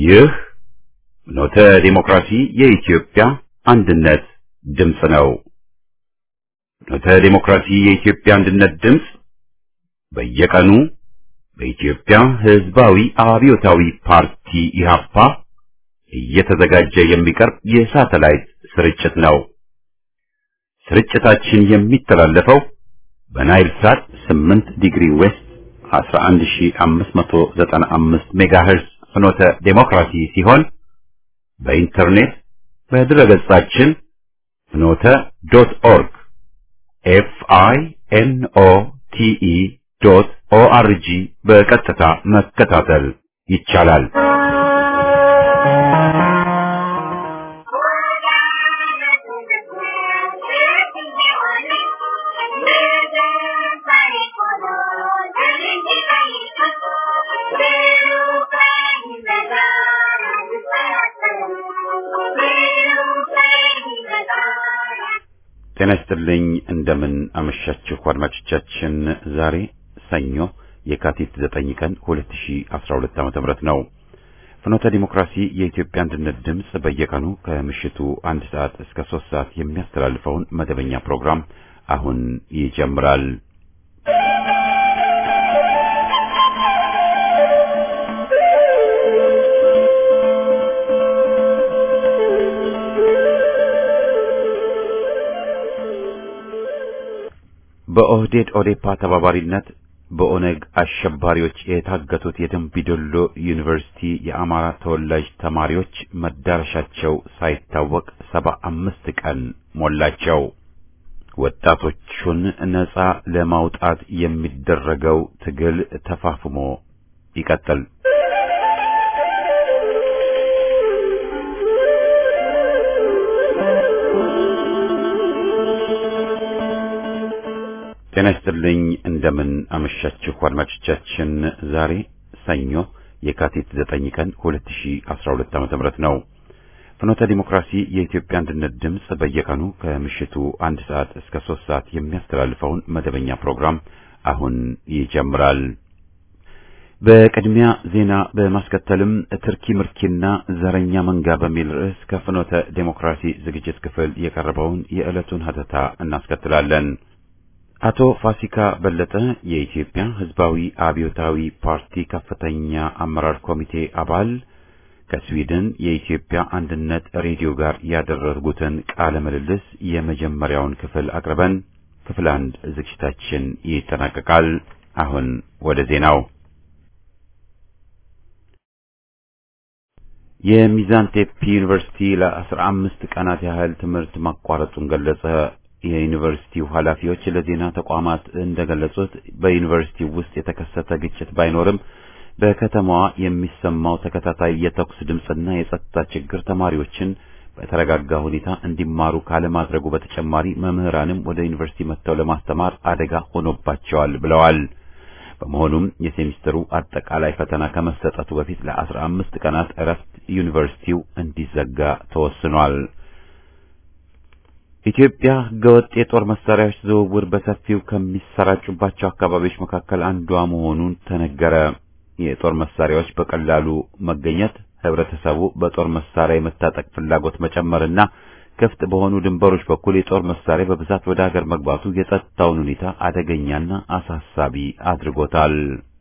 ይህ ኖተ ዲሞክራሲ የኢትዮጵያ አንድነት ድምፅ ነው። ኖተ ዲሞክራሲ የኢትዮጵያ አንድነት ድምፅ በየቀኑ በኢትዮጵያ ሕዝባዊ አብዮታዊ ፓርቲ ኢህአፓ እየተዘጋጀ የሚቀርብ የሳተላይት ስርጭት ነው። ስርጭታችን የሚተላለፈው በናይል ሳት 8 ዲግሪ ዌስት 11595 ሜጋሄርዝ ፍኖተ ዴሞክራሲ ሲሆን በኢንተርኔት በድረገጻችን ፍኖተ ዶት ኦርግ ኤፍ አይ ኤን ኦ ቲ ኢ ዶት ኦ አር ጂ በቀጥታ መከታተል ይቻላል። ጤና ይስጥልኝ። እንደምን አመሻችሁ አድማጮቻችን። ዛሬ ሰኞ የካቲት 9 ቀን 2012 ዓ.ም ነው። ፍኖተ ዲሞክራሲ የኢትዮጵያ አንድነት ድምፅ በየቀኑ ከምሽቱ አንድ ሰዓት እስከ ሶስት ሰዓት የሚያስተላልፈውን መደበኛ ፕሮግራም አሁን ይጀምራል። በኦህዴድ ኦዴፓ ተባባሪነት በኦነግ አሸባሪዎች የታገቱት የደምቢዶሎ ዩኒቨርሲቲ የአማራ ተወላጅ ተማሪዎች መዳረሻቸው ሳይታወቅ ሰባ አምስት ቀን ሞላቸው። ወጣቶቹን ነጻ ለማውጣት የሚደረገው ትግል ተፋፍሞ ይቀጥል። ጤና ይስጥልኝ። እንደምን አመሻችሁ አድማጮቻችን። ዛሬ ሰኞ የካቲት 9 ቀን 2012 ዓ.ም ነው። ፍኖተ ዲሞክራሲ የኢትዮጵያ አንድነት ድምፅ በየቀኑ ከምሽቱ አንድ ሰዓት እስከ ሶስት ሰዓት የሚያስተላልፈውን መደበኛ ፕሮግራም አሁን ይጀምራል። በቅድሚያ ዜና በማስከተልም ትርኪ ምርኪና ዘረኛ መንጋ በሚል ርዕስ ከፍኖተ ዲሞክራሲ ዝግጅት ክፍል የቀረበውን የዕለቱን ሀተታ እናስከትላለን። አቶ ፋሲካ በለጠ የኢትዮጵያ ሕዝባዊ አብዮታዊ ፓርቲ ከፍተኛ አመራር ኮሚቴ አባል ከስዊድን የኢትዮጵያ አንድነት ሬዲዮ ጋር ያደረጉትን ቃለ ምልልስ የመጀመሪያውን ክፍል አቅርበን ክፍል አንድ ዝግጅታችን ይጠናቀቃል። አሁን ወደ ዜናው። የሚዛን ቴፒ ዩኒቨርሲቲ ለአስራ አምስት ቀናት ያህል ትምህርት ማቋረጡን ገለጸ። የዩኒቨርሲቲው ኃላፊዎች ለዜና ተቋማት እንደገለጹት በዩኒቨርሲቲው ውስጥ የተከሰተ ግጭት ባይኖርም በከተማዋ የሚሰማው ተከታታይ የተኩስ ድምፅና የጸጥታ ችግር ተማሪዎችን በተረጋጋ ሁኔታ እንዲማሩ ካለማድረጉ በተጨማሪ መምህራንም ወደ ዩኒቨርሲቲ መጥተው ለማስተማር አደጋ ሆኖባቸዋል ብለዋል። በመሆኑም የሴሚስተሩ አጠቃላይ ፈተና ከመሰጠቱ በፊት ለአስራ አምስት ቀናት እረፍት ዩኒቨርሲቲው እንዲዘጋ ተወስኗል። ኢትዮጵያ ህገወጥ የጦር መሳሪያዎች ዝውውር በሰፊው ከሚሰራጩባቸው አካባቢዎች መካከል አንዷ መሆኑን ተነገረ። የጦር መሳሪያዎች በቀላሉ መገኘት ህብረተሰቡ በጦር መሳሪያ የመታጠቅ ፍላጎት መጨመርና ክፍት በሆኑ ድንበሮች በኩል የጦር መሳሪያ በብዛት ወደ ሀገር መግባቱ የጸጥታውን ሁኔታ አደገኛና አሳሳቢ አድርጎታል።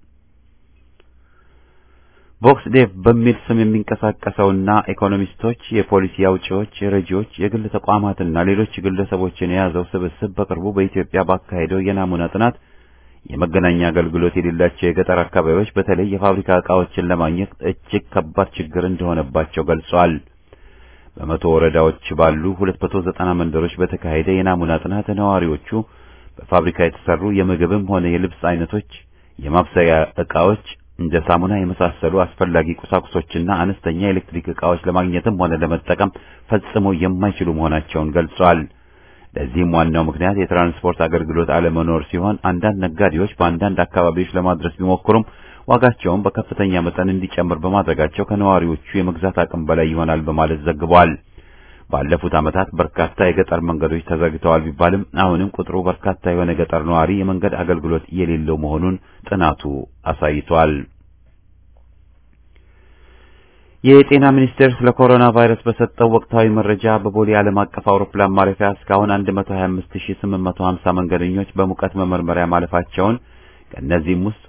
ቦክስ ዴቭ በሚል ስም የሚንቀሳቀሰውና ኢኮኖሚስቶች፣ የፖሊሲ አውጪዎች፣ ረጂዎች፣ የግል ተቋማትና ሌሎች ግለሰቦችን የያዘው ስብስብ በቅርቡ በኢትዮጵያ ባካሄደው የናሙና ጥናት የመገናኛ አገልግሎት የሌላቸው የገጠር አካባቢዎች በተለይ የፋብሪካ ዕቃዎችን ለማግኘት እጅግ ከባድ ችግር እንደሆነባቸው ገልጿል። በመቶ ወረዳዎች ባሉ 290 መንደሮች በተካሄደ የናሙና ጥናት ነዋሪዎቹ በፋብሪካ የተሰሩ የምግብም ሆነ የልብስ አይነቶች፣ የማብሰያ ዕቃዎች እንደ ሳሙና የመሳሰሉ አስፈላጊ ቁሳቁሶችና አነስተኛ የኤሌክትሪክ ዕቃዎች ለማግኘትም ሆነ ለመጠቀም ፈጽሞ የማይችሉ መሆናቸውን ገልጿል። ለዚህም ዋናው ምክንያት የትራንስፖርት አገልግሎት አለመኖር ሲሆን አንዳንድ ነጋዴዎች በአንዳንድ አካባቢዎች ለማድረስ ቢሞክሩም ዋጋቸውን በከፍተኛ መጠን እንዲጨምር በማድረጋቸው ከነዋሪዎቹ የመግዛት አቅም በላይ ይሆናል በማለት ዘግቧል። ባለፉት ዓመታት በርካታ የገጠር መንገዶች ተዘግተዋል ቢባልም አሁንም ቁጥሩ በርካታ የሆነ ገጠር ነዋሪ የመንገድ አገልግሎት የሌለው መሆኑን ጥናቱ አሳይቷል። የጤና ሚኒስቴር ስለ ኮሮና ቫይረስ በሰጠው ወቅታዊ መረጃ በቦሌ ዓለም አቀፍ አውሮፕላን ማረፊያ እስካሁን 125850 መንገደኞች በሙቀት መመርመሪያ ማለፋቸውን ከእነዚህም ውስጥ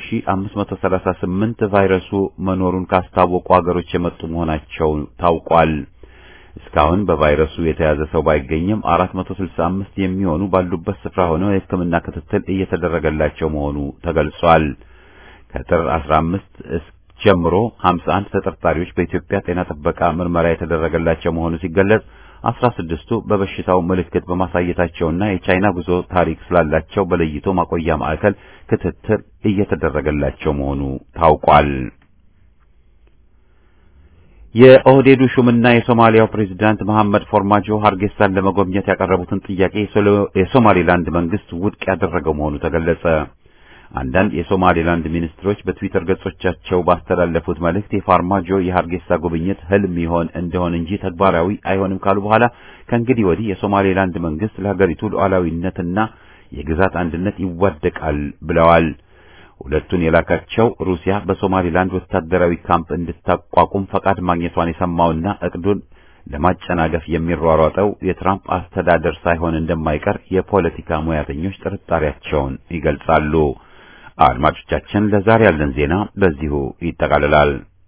3538 ቫይረሱ መኖሩን ካስታወቁ ሀገሮች የመጡ መሆናቸው ታውቋል። እስካሁን በቫይረሱ የተያዘ ሰው ባይገኝም 465 የሚሆኑ ባሉበት ስፍራ ሆነው የሕክምና ክትትል እየተደረገላቸው መሆኑ ተገልጿል። ከጥር 15 ጀምሮ 51 ተጠርጣሪዎች በኢትዮጵያ ጤና ጥበቃ ምርመራ የተደረገላቸው መሆኑ ሲገለጽ 16ቱ በበሽታው ምልክት በማሳየታቸውና የቻይና ጉዞ ታሪክ ስላላቸው በለይቶ ማቆያ ማዕከል ክትትል እየተደረገላቸው መሆኑ ታውቋል። የኦህዴዱ ሹምና የሶማሊያው ፕሬዝዳንት መሐመድ ፎርማጆ ሀርጌሳን ለመጎብኘት ያቀረቡትን ጥያቄ የሶማሌላንድ መንግስት ውድቅ ያደረገው መሆኑ ተገለጸ። አንዳንድ የሶማሌላንድ ሚኒስትሮች በትዊተር ገጾቻቸው ባስተላለፉት መልእክት የፋርማጆ የሀርጌሳ ጉብኝት ህልም ይሆን እንደሆን እንጂ ተግባራዊ አይሆንም ካሉ በኋላ ከእንግዲህ ወዲህ የሶማሌላንድ መንግስት ለሀገሪቱ ሉዓላዊነትና የግዛት አንድነት ይዋደቃል ብለዋል። ሁለቱን የላካቸው ሩሲያ በሶማሌላንድ ወታደራዊ ካምፕ እንድታቋቁም ፈቃድ ማግኘቷን የሰማውና እቅዱን ለማጨናገፍ የሚሯሯጠው የትራምፕ አስተዳደር ሳይሆን እንደማይቀር የፖለቲካ ሙያተኞች ጥርጣሬያቸውን ይገልጻሉ። አድማጮቻችን፣ ለዛሬ ያለን ዜና በዚሁ ይጠቃልላል።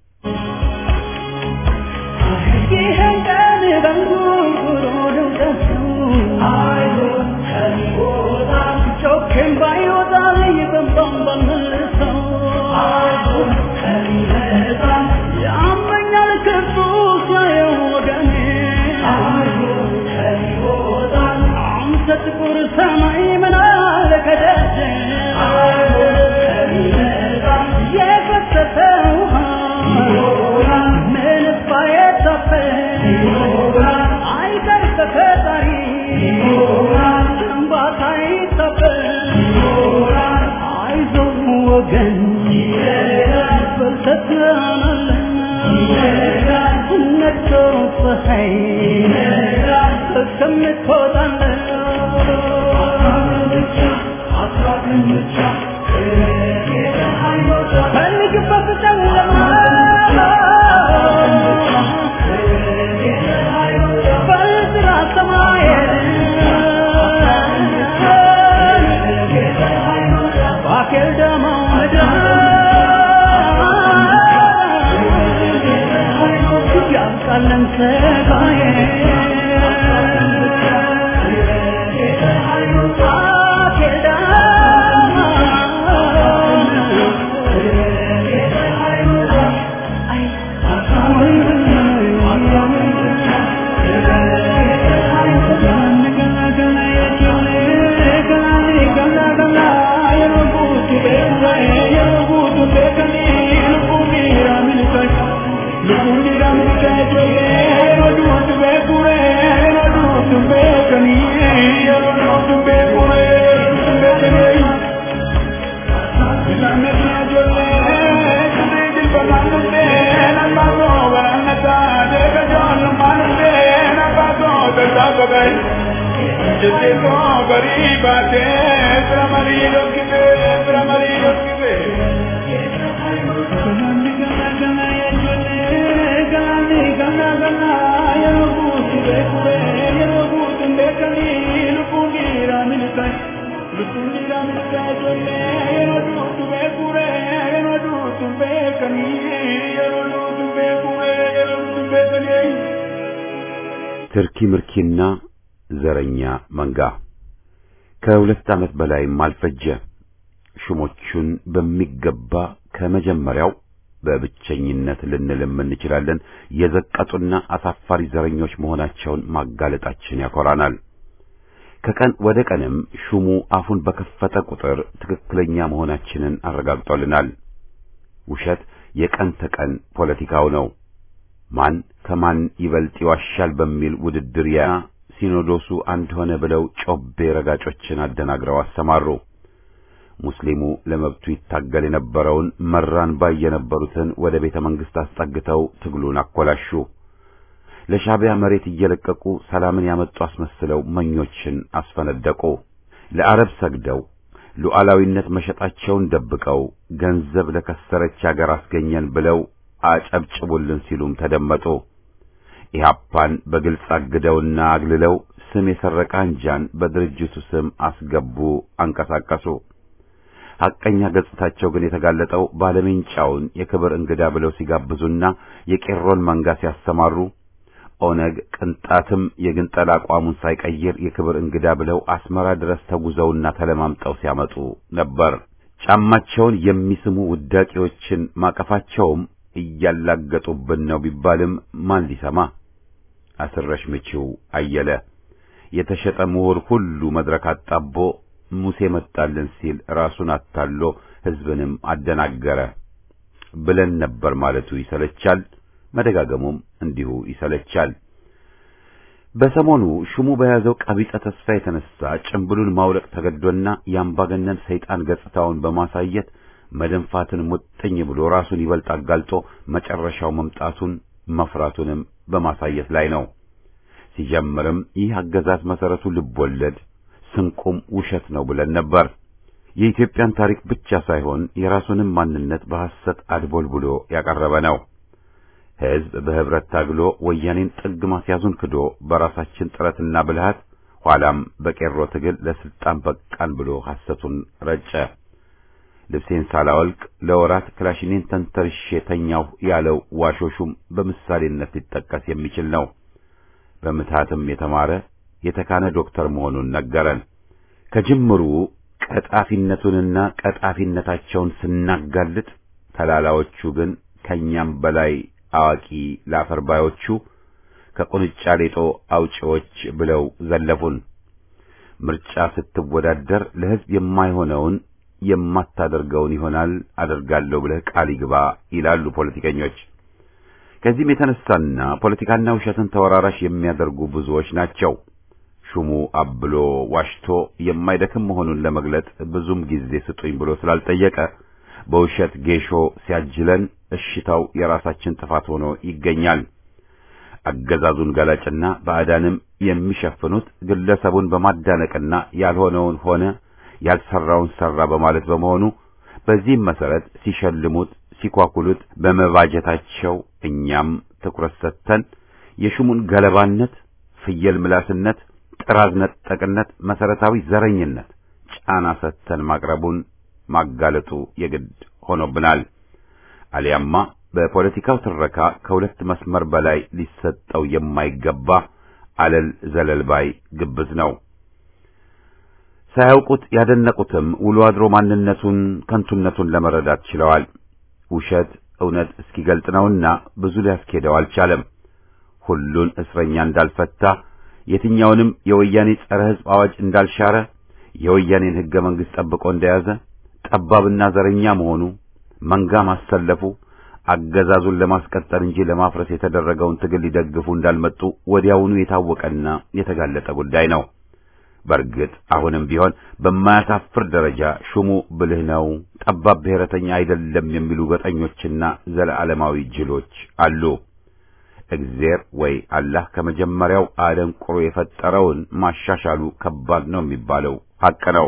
ትርኪ ምርኪና ዘረኛ መንጋ ከሁለት ዓመት በላይም አልፈጀ። ሹሞቹን በሚገባ ከመጀመሪያው በብቸኝነት ልንልም እንችላለን የዘቀጡና አሳፋሪ ዘረኞች መሆናቸውን ማጋለጣችን ያኮራናል። ከቀን ወደ ቀንም ሹሙ አፉን በከፈተ ቁጥር ትክክለኛ መሆናችንን አረጋግጦልናል። ውሸት የቀን ተቀን ፖለቲካው ነው። ማን ከማን ይበልጥ ይዋሻል በሚል ውድድር ያ ሲኖዶሱ አንድ ሆነ ብለው ጮቤ ረጋጮችን አደናግረው አሰማሩ። ሙስሊሙ ለመብቱ ይታገል የነበረውን መራን ባይ የነበሩትን ወደ ቤተ መንግሥት አስጠግተው ትግሉን አኮላሹ። ለሻዕቢያ መሬት እየለቀቁ ሰላምን ያመጡ አስመስለው መኞችን አስፈነደቁ። ለአረብ ሰግደው ሉዓላዊነት መሸጣቸውን ደብቀው ገንዘብ ለከሰረች አገር አስገኘን ብለው አጨብጭቡልን ሲሉም ተደመጡ። ኢህአፓን በግልጽ አግደውና አግልለው ስም የሰረቀ አንጃን በድርጅቱ ስም አስገቡ፣ አንቀሳቀሱ። ሐቀኛ ገጽታቸው ግን የተጋለጠው ባለሜንጫውን የክብር እንግዳ ብለው ሲጋብዙና የቄሮን መንጋ ሲያሰማሩ ኦነግ ቅንጣትም የግንጠላ አቋሙን ሳይቀይር የክብር እንግዳ ብለው አስመራ ድረስ ተጉዘውና ተለማምጠው ሲያመጡ ነበር። ጫማቸውን የሚስሙ ውዳቂዎችን ማቀፋቸውም እያላገጡብን ነው ቢባልም ማን ሊሰማ? አስረሽ ምቺው አየለ የተሸጠ ምሁር ሁሉ መድረክ አጣቦ ሙሴ መጣልን ሲል ራሱን አታሎ ሕዝብንም አደናገረ ብለን ነበር ማለቱ ይሰለቻል። መደጋገሙም እንዲሁ ይሰለቻል። በሰሞኑ ሹሙ በያዘው ቀቢጸ ተስፋ የተነሳ ጭምብሉን ማውለቅ ተገዶና የአምባገነን ሰይጣን ገጽታውን በማሳየት መደንፋትን ሙጥኝ ብሎ ራሱን ይበልጥ አጋልጦ መጨረሻው መምጣቱን መፍራቱንም በማሳየት ላይ ነው። ሲጀምርም ይህ አገዛዝ መሰረቱ ልቦለድ ስንቁም ውሸት ነው ብለን ነበር። የኢትዮጵያን ታሪክ ብቻ ሳይሆን የራሱንም ማንነት በሐሰት አድቦል ብሎ ያቀረበ ነው። ሕዝብ በህብረት ታግሎ ወያኔን ጥግ ማስያዙን ክዶ በራሳችን ጥረትና ብልሃት ኋላም በቄሮ ትግል ለስልጣን በቃን ብሎ ሐሰቱን ረጨ። ልብሴን ሳላወልቅ ለወራት ክላሽኔን ተንተርሼ ተኛሁ ያለው ዋሾሹም በምሳሌነት ሊጠቀስ የሚችል ነው። በምትሃትም የተማረ የተካነ ዶክተር መሆኑን ነገረን። ከጅምሩ ቀጣፊነቱንና ቀጣፊነታቸውን ስናጋልጥ ተላላዎቹ ግን ከኛም በላይ አዋቂ ላፈርባዮቹ ከቁንጫ ሌጦ አውጪዎች ብለው ዘለፉን። ምርጫ ስትወዳደር ለሕዝብ የማይሆነውን የማታደርገውን ይሆናል አደርጋለሁ ብለህ ቃል ይግባ ይላሉ ፖለቲከኞች። ከዚህም የተነሳና ፖለቲካና ውሸትን ተወራራሽ የሚያደርጉ ብዙዎች ናቸው። ሹሙ አብሎ ዋሽቶ የማይደክም መሆኑን ለመግለጥ ብዙም ጊዜ ስጡኝ ብሎ ስላልጠየቀ በውሸት ጌሾ ሲያጅለን እሽታው የራሳችን ጥፋት ሆኖ ይገኛል። አገዛዙን ገላጭና ባዕዳንም የሚሸፍኑት ግለሰቡን በማዳነቅና ያልሆነውን ሆነ ያልሰራውን ሰራ በማለት በመሆኑ በዚህም መሰረት ሲሸልሙት ሲኳኩሉት በመባጀታቸው እኛም ትኩረት ሰጥተን የሹሙን ገለባነት፣ ፍየል ምላስነት፣ ጥራዝ ነጠቅነት፣ መሰረታዊ ዘረኝነት ጫና ሰጥተን ማቅረቡን ማጋለጡ የግድ ሆኖብናል። አሊያማ በፖለቲካው ትረካ ከሁለት መስመር በላይ ሊሰጠው የማይገባ አለል ዘለል ባይ ግብዝ ነው። ሳያውቁት ያደነቁትም ውሎ አድሮ ማንነቱን ከንቱነቱን ለመረዳት ችለዋል። ውሸት እውነት እስኪገልጥ ነውና ብዙ ሊያስኬደው አልቻለም። ሁሉን እስረኛ እንዳልፈታ፣ የትኛውንም የወያኔ ጸረ ሕዝብ አዋጅ እንዳልሻረ፣ የወያኔን ሕገ መንግሥት ጠብቆ እንደያዘ፣ ጠባብና ዘረኛ መሆኑ፣ መንጋ ማሰለፉ፣ አገዛዙን ለማስቀጠል እንጂ ለማፍረስ የተደረገውን ትግል ሊደግፉ እንዳልመጡ ወዲያውኑ የታወቀና የተጋለጠ ጉዳይ ነው። በእርግጥ አሁንም ቢሆን በማያሳፍር ደረጃ ሹሙ ብልህ ነው፣ ጠባብ ብሔረተኛ አይደለም የሚሉ ገጠኞችና ዘለዓለማዊ ጅሎች አሉ። እግዜር ወይ አላህ ከመጀመሪያው አደንቁሮ የፈጠረውን ማሻሻሉ ከባድ ነው የሚባለው ሐቅ ነው።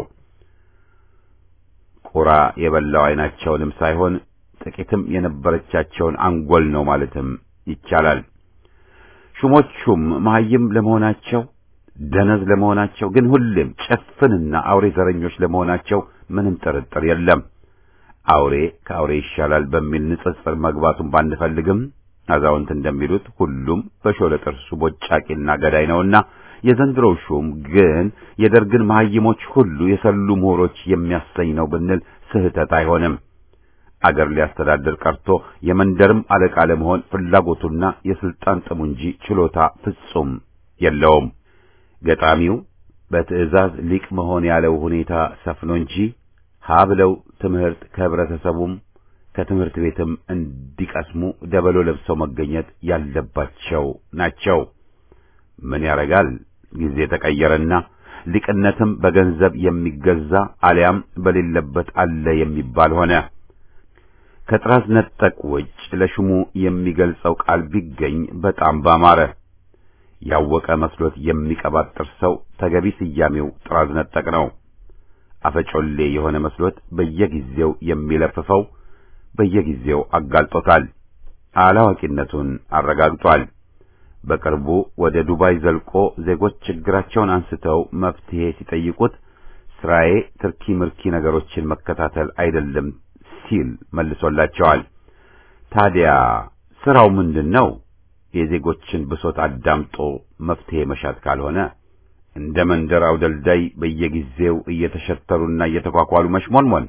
ቁራ የበላው ዓይናቸውንም ሳይሆን ጥቂትም የነበረቻቸውን አንጎል ነው ማለትም ይቻላል። ሹሞቹም መሐይም ለመሆናቸው ደነዝ ለመሆናቸው ግን ሁሌም ጨፍንና አውሬ ዘረኞች ለመሆናቸው ምንም ጥርጥር የለም። አውሬ ከአውሬ ይሻላል በሚል ንጽጽር መግባቱን ባንፈልግም አዛውንት እንደሚሉት ሁሉም በሾለ ጥርሱ ቦጫቂና ገዳይ ነውና የዘንድሮው ሹም ግን የደርግን መሐይሞች ሁሉ የሰሉ ምሁሮች የሚያሰኝ ነው ብንል ስህተት አይሆንም። አገር ሊያስተዳድር ቀርቶ የመንደርም አለቃ ለመሆን ፍላጎቱና የስልጣን ጥሙ እንጂ ችሎታ ፍጹም የለውም። ገጣሚው በትዕዛዝ ሊቅ መሆን ያለው ሁኔታ ሰፍኖ እንጂ ሀ ብለው ትምህርት ከህብረተሰቡም ከትምህርት ቤትም እንዲቀስሙ ደበሎ ለብሰው መገኘት ያለባቸው ናቸው። ምን ያረጋል ጊዜ ተቀየረና ሊቅነትም በገንዘብ የሚገዛ አሊያም በሌለበት አለ የሚባል ሆነ። ከጥራዝ ነጠቅ ውጭ ለሹሙ የሚገልጸው ቃል ቢገኝ በጣም ባማረ። ያወቀ መስሎት የሚቀባጥር ሰው ተገቢ ስያሜው ጥራዝ ነጠቅ ነው። አፈጮሌ የሆነ መስሎት በየጊዜው የሚለፍፈው በየጊዜው አጋልጦታል። አላዋቂነቱን አረጋግጧል። በቅርቡ ወደ ዱባይ ዘልቆ ዜጎች ችግራቸውን አንስተው መፍትሄ ሲጠይቁት ስራዬ ትርኪ ምርኪ ነገሮችን መከታተል አይደለም ሲል መልሶላቸዋል። ታዲያ ስራው ምንድን ነው? የዜጎችን ብሶት አዳምጦ መፍትሄ መሻት ካልሆነ እንደ መንደር አውደልዳይ በየጊዜው እየተሸተሩና እየተኳኳሉ መሽሞንሞን።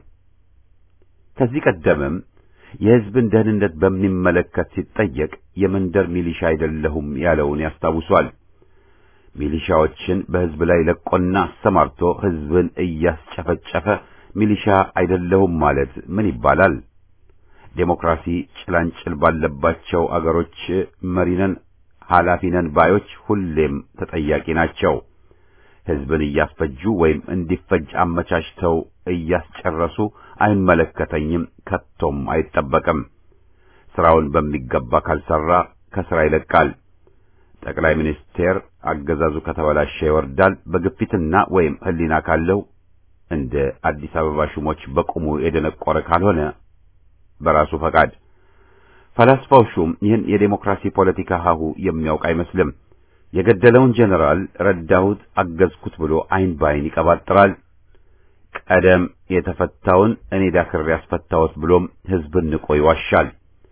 ከዚህ ቀደምም የሕዝብን ደህንነት በሚመለከት ሲጠየቅ የመንደር ሚሊሻ አይደለሁም ያለውን ያስታውሷል። ሚሊሻዎችን በሕዝብ ላይ ለቆና አሰማርቶ ሕዝብን እያስጨፈጨፈ ሚሊሻ አይደለሁም ማለት ምን ይባላል? ዴሞክራሲ ጭላንጭል ባለባቸው አገሮች መሪነን ኃላፊነን ባዮች ሁሌም ተጠያቂ ናቸው። ሕዝብን እያስፈጁ ወይም እንዲፈጅ አመቻችተው እያስጨረሱ አይመለከተኝም፣ ከቶም አይጠበቅም። ስራውን በሚገባ ካልሰራ ከስራ ይለቃል። ጠቅላይ ሚኒስቴር አገዛዙ ከተበላሸ ይወርዳል። በግፊትና ወይም ሕሊና ካለው እንደ አዲስ አበባ ሹሞች በቁሙ የደነቆረ ካልሆነ በራሱ ፈቃድ። ፈላስፋው ሹም ይህን የዴሞክራሲ ፖለቲካ ሀሁ የሚያውቅ አይመስልም። የገደለውን ጄኔራል ረዳሁት፣ አገዝኩት ብሎ አይን ባይን ይቀባጥራል። ቀደም የተፈታውን እኔ ዳክሬ ያስፈታሁት ብሎም ሕዝብን ንቆ ይዋሻል።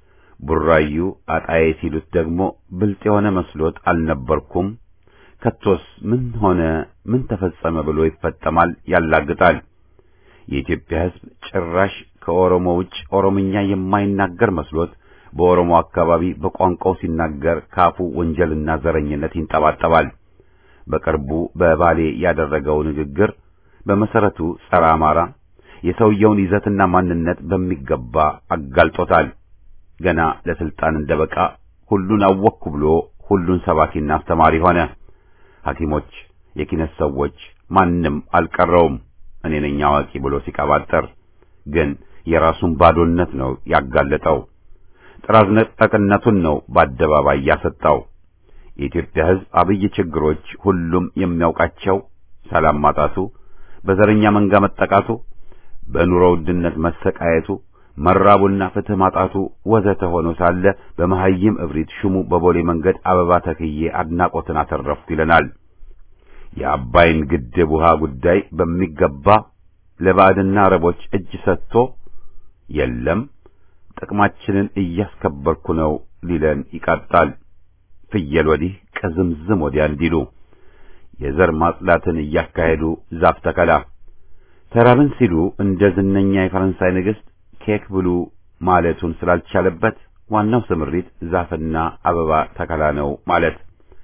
ቡራዩ አጣዬ ሲሉት ደግሞ ብልጥ የሆነ መስሎት አልነበርኩም፣ ከቶስ ምን ሆነ ምን ተፈጸመ ብሎ ይፈጠማል፣ ያላግጣል። የኢትዮጵያ ሕዝብ ጭራሽ ከኦሮሞ ውጭ ኦሮምኛ የማይናገር መስሎት በኦሮሞ አካባቢ በቋንቋው ሲናገር ካፉ ወንጀልና ዘረኝነት ይንጠባጠባል። በቅርቡ በባሌ ያደረገው ንግግር በመሰረቱ ጸረ አማራ፣ የሰውየውን ይዘትና ማንነት በሚገባ አጋልጦታል። ገና ለስልጣን እንደበቃ ሁሉን አወቅኩ ብሎ ሁሉን ሰባኪና አስተማሪ ሆነ። ሐኪሞች፣ የኪነት ሰዎች ማንም አልቀረውም እኔ ነኝ አዋቂ ብሎ ሲቀባጠር ግን የራሱን ባዶነት ነው ያጋለጠው። ጥራዝ ነጠቅነቱን ነው በአደባባይ ያሰጣው። የኢትዮጵያ ሕዝብ አብይ ችግሮች ሁሉም የሚያውቃቸው ሰላም ማጣቱ፣ በዘረኛ መንጋ መጠቃቱ፣ በኑሮ ውድነት መሰቃየቱ፣ መራቡና ፍትህ ማጣቱ ወዘተ ሆኖ ሳለ በመሐይም እብሪት ሹሙ በቦሌ መንገድ አበባ ተክዬ አድናቆትን አተረፍኩ ይለናል። የአባይን ግድብ ውሃ ጉዳይ በሚገባ ለባዕድና አረቦች እጅ ሰጥቶ የለም ጥቅማችንን እያስከበርኩ ነው ሊለን ይቃጣል። ፍየል ወዲህ ቅዝምዝም ወዲያ እንዲሉ የዘር ማጽዳትን እያካሄዱ ዛፍ ተከላ ተራብን ሲሉ እንደ ዝነኛ የፈረንሳይ ንግሥት ኬክ ብሉ ማለቱን ስላልቻለበት ዋናው ስምሪት ዛፍና አበባ ተከላ ነው ማለት።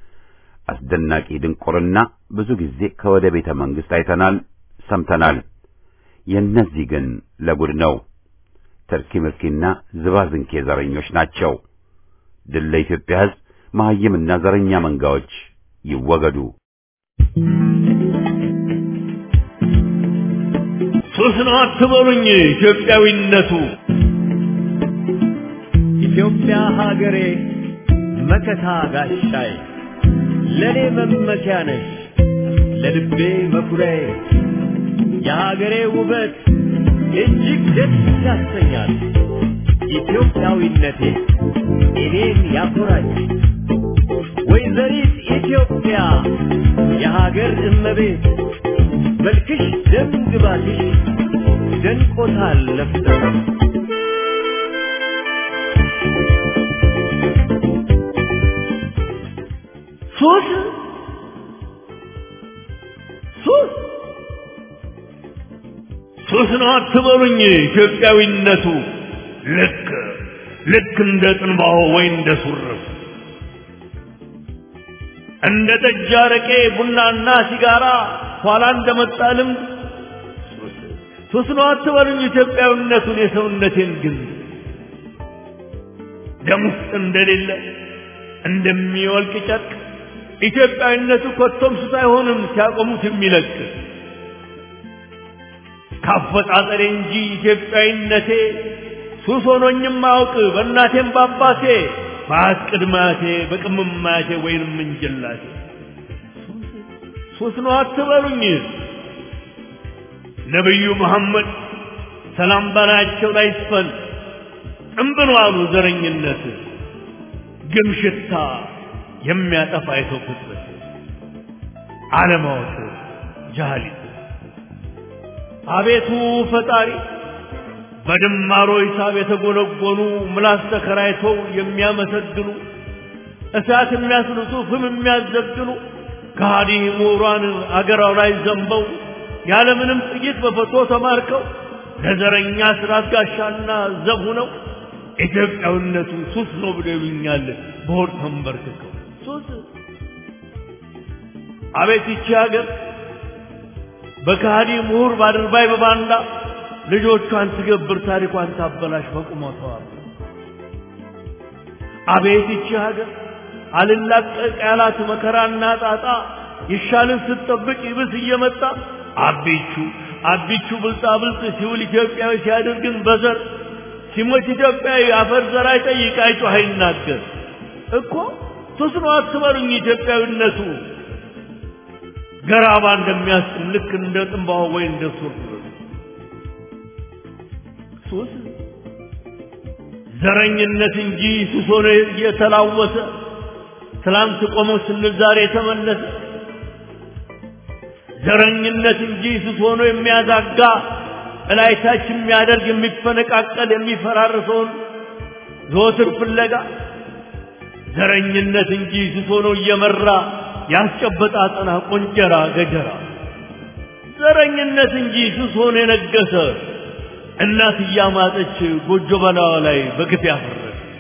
አስደናቂ ድንቁርና ብዙ ጊዜ ከወደ ቤተ መንግሥት አይተናል፣ ሰምተናል። የእነዚህ ግን ለጉድ ነው። ተርኪ ምርኪና ዝባዝንኬ ዘረኞች ናቸው። ድል ለኢትዮጵያ ሕዝብ፣ መሐይምና ዘረኛ መንጋዎች ይወገዱ። ሱስ ነው አትበሉኝ ኢትዮጵያዊነቱ ኢትዮጵያ ሀገሬ መከታ ጋሻዬ ለኔ መመኪያ ነሽ ለልቤ መኩሪያዬ የሀገሬ ውበት እጅግ ደስ ያሰኛል። ኢትዮጵያዊነቴ እኔን ያኮራኝ። ወይዘሪት ኢትዮጵያ የሀገር እመቤት መልክሽ ደም ግባትሽ ደንቆታል ለፍተሽ ሱስ ሱስ ሱስ ነው አትበሉኝ ኢትዮጵያዊነቱ ልክ ልክ እንደ ጥንባሆ ወይ እንደ ሱርፍ እንደ ጠጅ አረቄ ቡናና ሲጋራ ኋላ እንደመጣ ልምድ ሱስ ነው አትበሉኝ ኢትዮጵያዊነቱን የሰውነቴን ግን ደም ውስጥ እንደሌለ እንደሚወልቅ ጨርቅ ኢትዮጵያዊነቱ ኮቶም ሱስ አይሆንም ሲያቆሙት የሚለቅ ካፈጣጠሬ እንጂ ኢትዮጵያዊነቴ ሱስ ሆኖኝም አውቅ በእናቴም በአባቴ በአት ቅድማቴ በቅምማቴ ወይንም እንጀላቴ ሱስ ነው አትበሉኝ ነቢዩ መሐመድ ሰላም በላያቸው ላይ ይስፈን ጥንብን ዋሉ ዘረኝነት ግም ሽታ የሚያጠፋ የሰው ፍጥረት አለማወቅ ጃህሊት አቤቱ ፈጣሪ በድማሮ ሂሳብ የተጎነጎኑ ምላስ ተከራይተው የሚያመሰግኑ እሳት የሚያስልሱ ፍም የሚያዘግኑ ከሃዲ ምሁራን አገራው ላይ ዘንበው ያለምንም ጥይት በፈቶ ተማርከው ለዘረኛ ስራት ጋሻና ዘብ ሆነው ኢትዮጵያዊነቱ ሱስ ነው ብለው ይሉኛል በሆድ ተንበርክከው ሱስ አቤት ይቺ ሀገር በከሃዲ ምሁር ባድርባይ በባንዳ ልጆቿን ትገብር ታሪኳን ታበላሽ በቁመቷ አቤት ይቺ ሀገር አልላቀቅ ያላት መከራና ጣጣ ይሻልን ስትጠብቅ ይብስ እየመጣ አቢቹ አቢቹ ብልጣ ብልጥ ሲውል ኢትዮጵያዊ ሲያደርግን በዘር ሲሞት ኢትዮጵያዊ አፈር ዘር አይጠይቅ አይጮህ አይናገር እኮ ሱስ ነው አትበሉኝ ኢትዮጵያዊነቱ ገራባ እንደሚያስጥም ልክ እንደ ጥንባሆ ወይ እንደ ሱር ሱስ ዘረኝነት እንጂ ሱስ ሆነ እየተላወሰ ትላንት ቆሞ ስንል ዛሬ ተመለሰ ዘረኝነት እንጂ ሱስ ሆኖ የሚያዛጋ እላይታች የሚያደርግ የሚፈነቃቀል የሚፈራርሰውን ዘወትር ፍለጋ ዘረኝነት እንጂ ሱስ ሆኖ እየመራ ያስጨበጣ አጠና ቆንጀራ ገጀራ ዘረኝነት እንጂ ሱስ ሆኖ የነገሰ እናት እያማጠች ጎጆ በላዋ ላይ በግፍ ያፈረሰ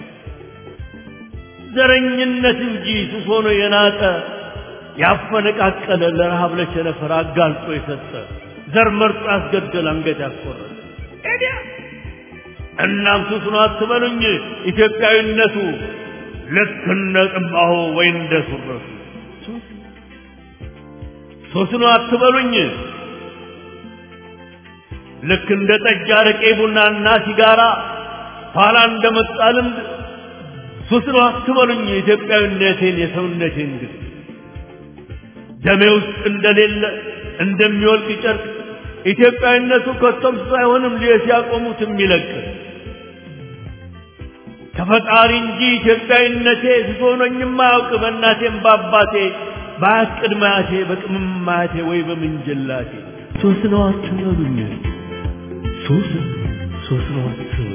ዘረኝነት እንጂ ሱስ ሆኖ የናጠ ያፈነቃቀለ ለረሃብ ለቸነፈር አጋልጦ የሰጠ ዘር መርጦ ያስገደል አንገት ያስቆረጠ እናም ሱስ ነው አትበሉኝ ኢትዮጵያዊነቱ ልክ እንደ ጥንባሆ ወይ እንደ ሱረቱ ሱስ ነው አትበሉኝ ልክ እንደ ጠጅ አረቄ ቡናና ሲጋራ ኋላ እንደመጣ ልምድ ሱስ ነው አትበሉኝ ኢትዮጵያዊነቴን የሰውነቴን ግን ደሜ ውስጥ እንደሌለ እንደሚወልቅ ጨርቅ ኢትዮጵያዊነቱ ከቶም ሳይሆንም ሊየስ ያቆሙት የሚለቅ ከፈጣሪ እንጂ ኢትዮጵያዊነቴ ስሶኖኝም አያውቅ በእናቴም በአባቴ በአያት ቅድመ አያቴ በቅምም አያቴ ወይ በምንጅላቴ ሱስ ነው አትበሉኝ ሱስ ሱስ ነው አትበሉኝ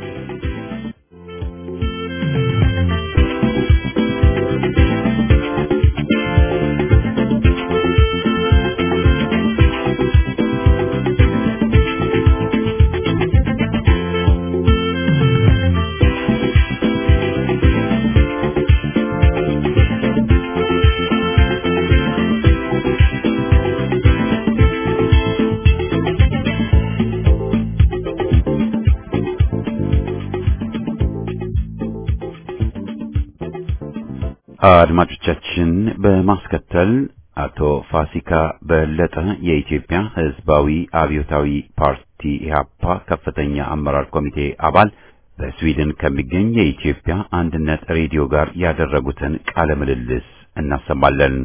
አድማጮቻችን በማስከተል አቶ ፋሲካ በለጠ የኢትዮጵያ ሕዝባዊ አብዮታዊ ፓርቲ ኢህአፓ ከፍተኛ አመራር ኮሚቴ አባል በስዊድን ከሚገኝ የኢትዮጵያ አንድነት ሬዲዮ ጋር ያደረጉትን ቃለ ምልልስ እናሰማለን።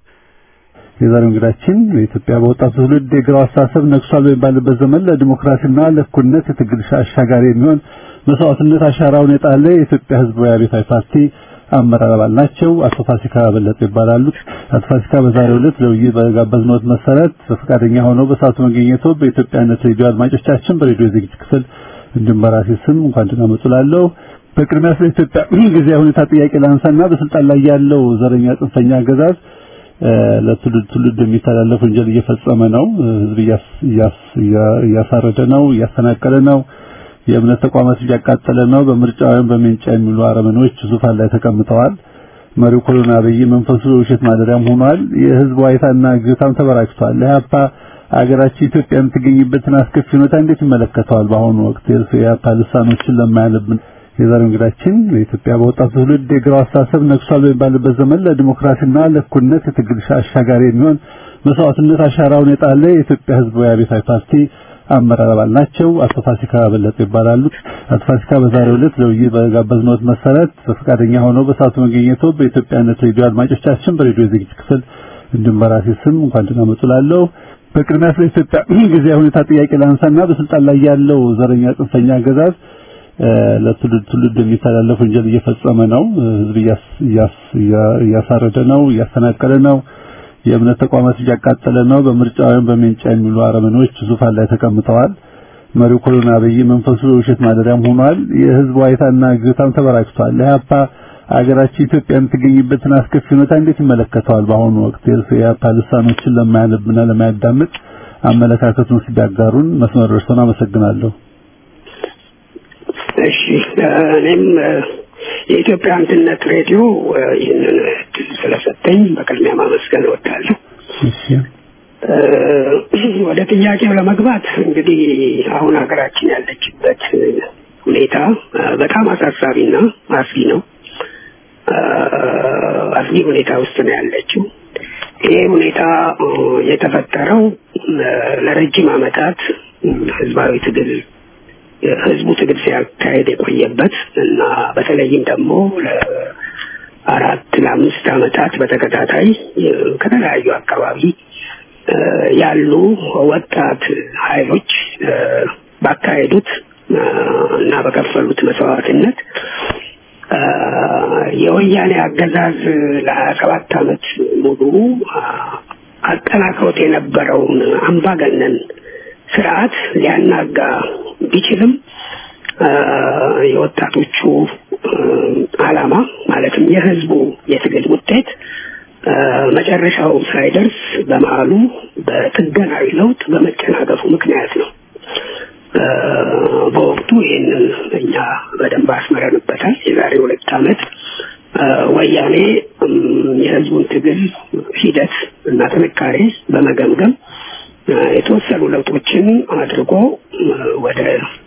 የዛሬው እንግዳችን በኢትዮጵያ በወጣቱ ትውልድ የግራው አስተሳሰብ ነግሷል በሚባልበት ዘመን ለዲሞክራሲና ለእኩልነት የትግል አሻጋሪ የሚሆን መስዋዕትነት አሻራውን የጣለ የኢትዮጵያ ሕዝባዊ አብዮታዊ ፓርቲ አመራር አባል ናቸው። አቶ ፋሲካ በለጠ ይባላሉ። አቶ ፋሲካ በዛሬው ዕለት ለውይይት በጋበዝነዎት መሰረት በፈቃደኛ ሆነው በሰዓቱ መገኘቶ በኢትዮጵያነት ሬዲዮ አድማጮቻችን በሬዲዮ ዝግጅት ክፍል እንዲሁም በራሴ ስም እንኳን ደህና መጡ እላለሁ። በቅድሚያ ስለ ኢትዮጵያ ጊዜያዊ ሁኔታ ጥያቄ ላንሳና በስልጣን ላይ ያለው ዘረኛ ጽንፈኛ አገዛዝ ለትውልድ ትውልድ የሚተላለፍ ወንጀል እየፈጸመ ነው። ህዝብ እያሳረደ ነው፣ እያፈናቀለ ነው፣ የእምነት ተቋማት እያቃጠለ ነው። በምርጫ ወይም በሜንጫ የሚሉ አረመኖች ዙፋን ላይ ተቀምጠዋል። መሪው ኮሎና አብይ መንፈሱ ውሸት ማደሪያም ሆኗል። የህዝብ ዋይታና ግታም ተበራክቷል። ኢህአፓ አገራችን ኢትዮጵያ የምትገኝበትን አስከፊ ሁኔታ እንዴት ይመለከተዋል? በአሁኑ ወቅት የኢህአፓ ልሳኖችን ለማያለብን የዛሬው እንግዳችን በኢትዮጵያ በወጣቱ ትውልድ የግራው አስተሳሰብ ነግሷል በሚባልበት ዘመን ለዲሞክራሲና ለእኩልነት የትግል አሻጋሪ የሚሆን መስዋዕትነት አሻራውን የጣለ የኢትዮጵያ ህዝባዊ አብዮታዊ ፓርቲ አመራር አባል ናቸው። አቶ ፋሲካ በለጠ ይባላሉ። አቶ ፋሲካ በዛሬው ዕለት ለውይይት በጋበዝነዎት መሰረት በፈቃደኛ ሆነው በሰዓቱ መገኘቶ በኢትዮጵያነት ሬዲዮ አድማጮቻችን በሬዲዮ ዝግጅት ክፍል እንዲሁም በራሴ ስም እንኳን ደህና መጡ እላለሁ። በቅድሚያ ስለ ኢትዮጵያ ጊዜያዊ ሁኔታ ጥያቄ ላንሳና በስልጣን ላይ ያለው ዘረኛ ጽንፈኛ አገዛዝ ለትውልድ ትውልድ የሚተላለፍ ወንጀል እየፈጸመ ነው። ህዝብ እያሳረደ ነው፣ እያፈናቀለ ነው፣ የእምነት ተቋማት እያቃጠለ ነው። በምርጫ ወይም በሜንጫ የሚሉ አረመኔዎች ዙፋን ላይ ተቀምጠዋል። መሪው ኮሎና አብይ መንፈሱ የውሸት ማደሪያም ሆኗል። የህዝብ ዋይታና ግታም ተበራክቷል። ለኢህአፓ አገራችን ኢትዮጵያ የምትገኝበትን አስከፊ ሁኔታ እንዴት ይመለከተዋል? በአሁኑ ወቅት የኢህአፓ ልሳኖችን ለማያነብና ለማያዳምጥ አመለካከቱን ሲዳጋሩን መስመር ደርሶን አመሰግናለሁ። እሺ እኔም የኢትዮጵያ አንድነት ሬዲዮ ይህንን እድል ስለሰጠኝ በቅድሚያ ማመስገን እወዳለሁ። እሺ ወደ ጥያቄው ለመግባት እንግዲህ አሁን ሀገራችን ያለችበት ሁኔታ በጣም አሳሳቢና አስጊ ነው። አስጊ ሁኔታ ውስጥ ነው ያለችው። ይሄ ሁኔታ የተፈጠረው ለረጅም ዓመታት ህዝባዊ ትግል ህዝቡ ትግል ሲያካሄድ የቆየበት እና በተለይም ደግሞ ለአራት ለአምስት ዓመታት በተከታታይ ከተለያዩ አካባቢ ያሉ ወጣት ኃይሎች ባካሄዱት እና በከፈሉት መስዋዕትነት የወያኔ አገዛዝ ለሀያ ሰባት ዓመት ሙሉ አጠናክሮት የነበረውን አምባገነን ስርዓት ሊያናጋ ቢችልም የወጣቶቹ ዓላማ ማለትም የህዝቡ የትግል ውጤት መጨረሻው ሳይደርስ በመሀሉ በጥገናዊ ለውጥ በመጨናገፉ ምክንያት ነው። በወቅቱ ይህንን እኛ በደንብ አስመረንበታል። የዛሬ ሁለት ዓመት ወያኔ የህዝቡን ትግል ሂደት እና ጥንካሬ በመገምገም የተወሰኑ ለውጦችን አድርጎ ወደ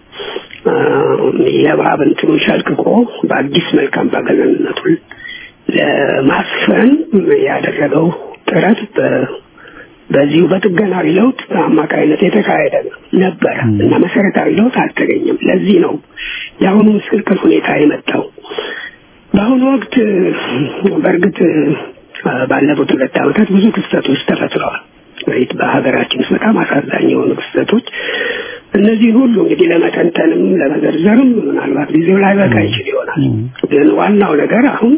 የእባብ እንትኑን ሸልቅቆ በአዲስ መልክ አምባገነንነቱን ለማስፈን ያደረገው ጥረት በዚሁ በጥገናዊ ለውጥ አማካይነት የተካሄደ ነበረ እና መሰረታዊ ለውጥ አልተገኘም። ለዚህ ነው የአሁኑ ምስቅልቅል ሁኔታ የመጣው። በአሁኑ ወቅት በእርግጥ ባለፉት ሁለት ዓመታት ብዙ ክስተቶች ተፈጥረዋል። በሀገራችን ውስጥ በጣም አሳዛኝ የሆኑ ክስተቶች እነዚህን ሁሉ እንግዲህ ለመተንተንም ለመዘርዘርም ምናልባት ጊዜው ላይ በቃ ይችል ይሆናል። ግን ዋናው ነገር አሁን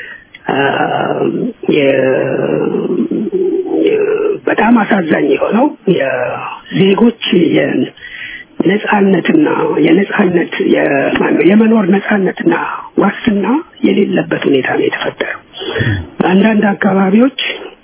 በጣም አሳዛኝ የሆነው የዜጎች የነጻነትና የነጻነት የመኖር ነጻነትና ዋስትና የሌለበት ሁኔታ ነው የተፈጠረው። በአንዳንድ አካባቢዎች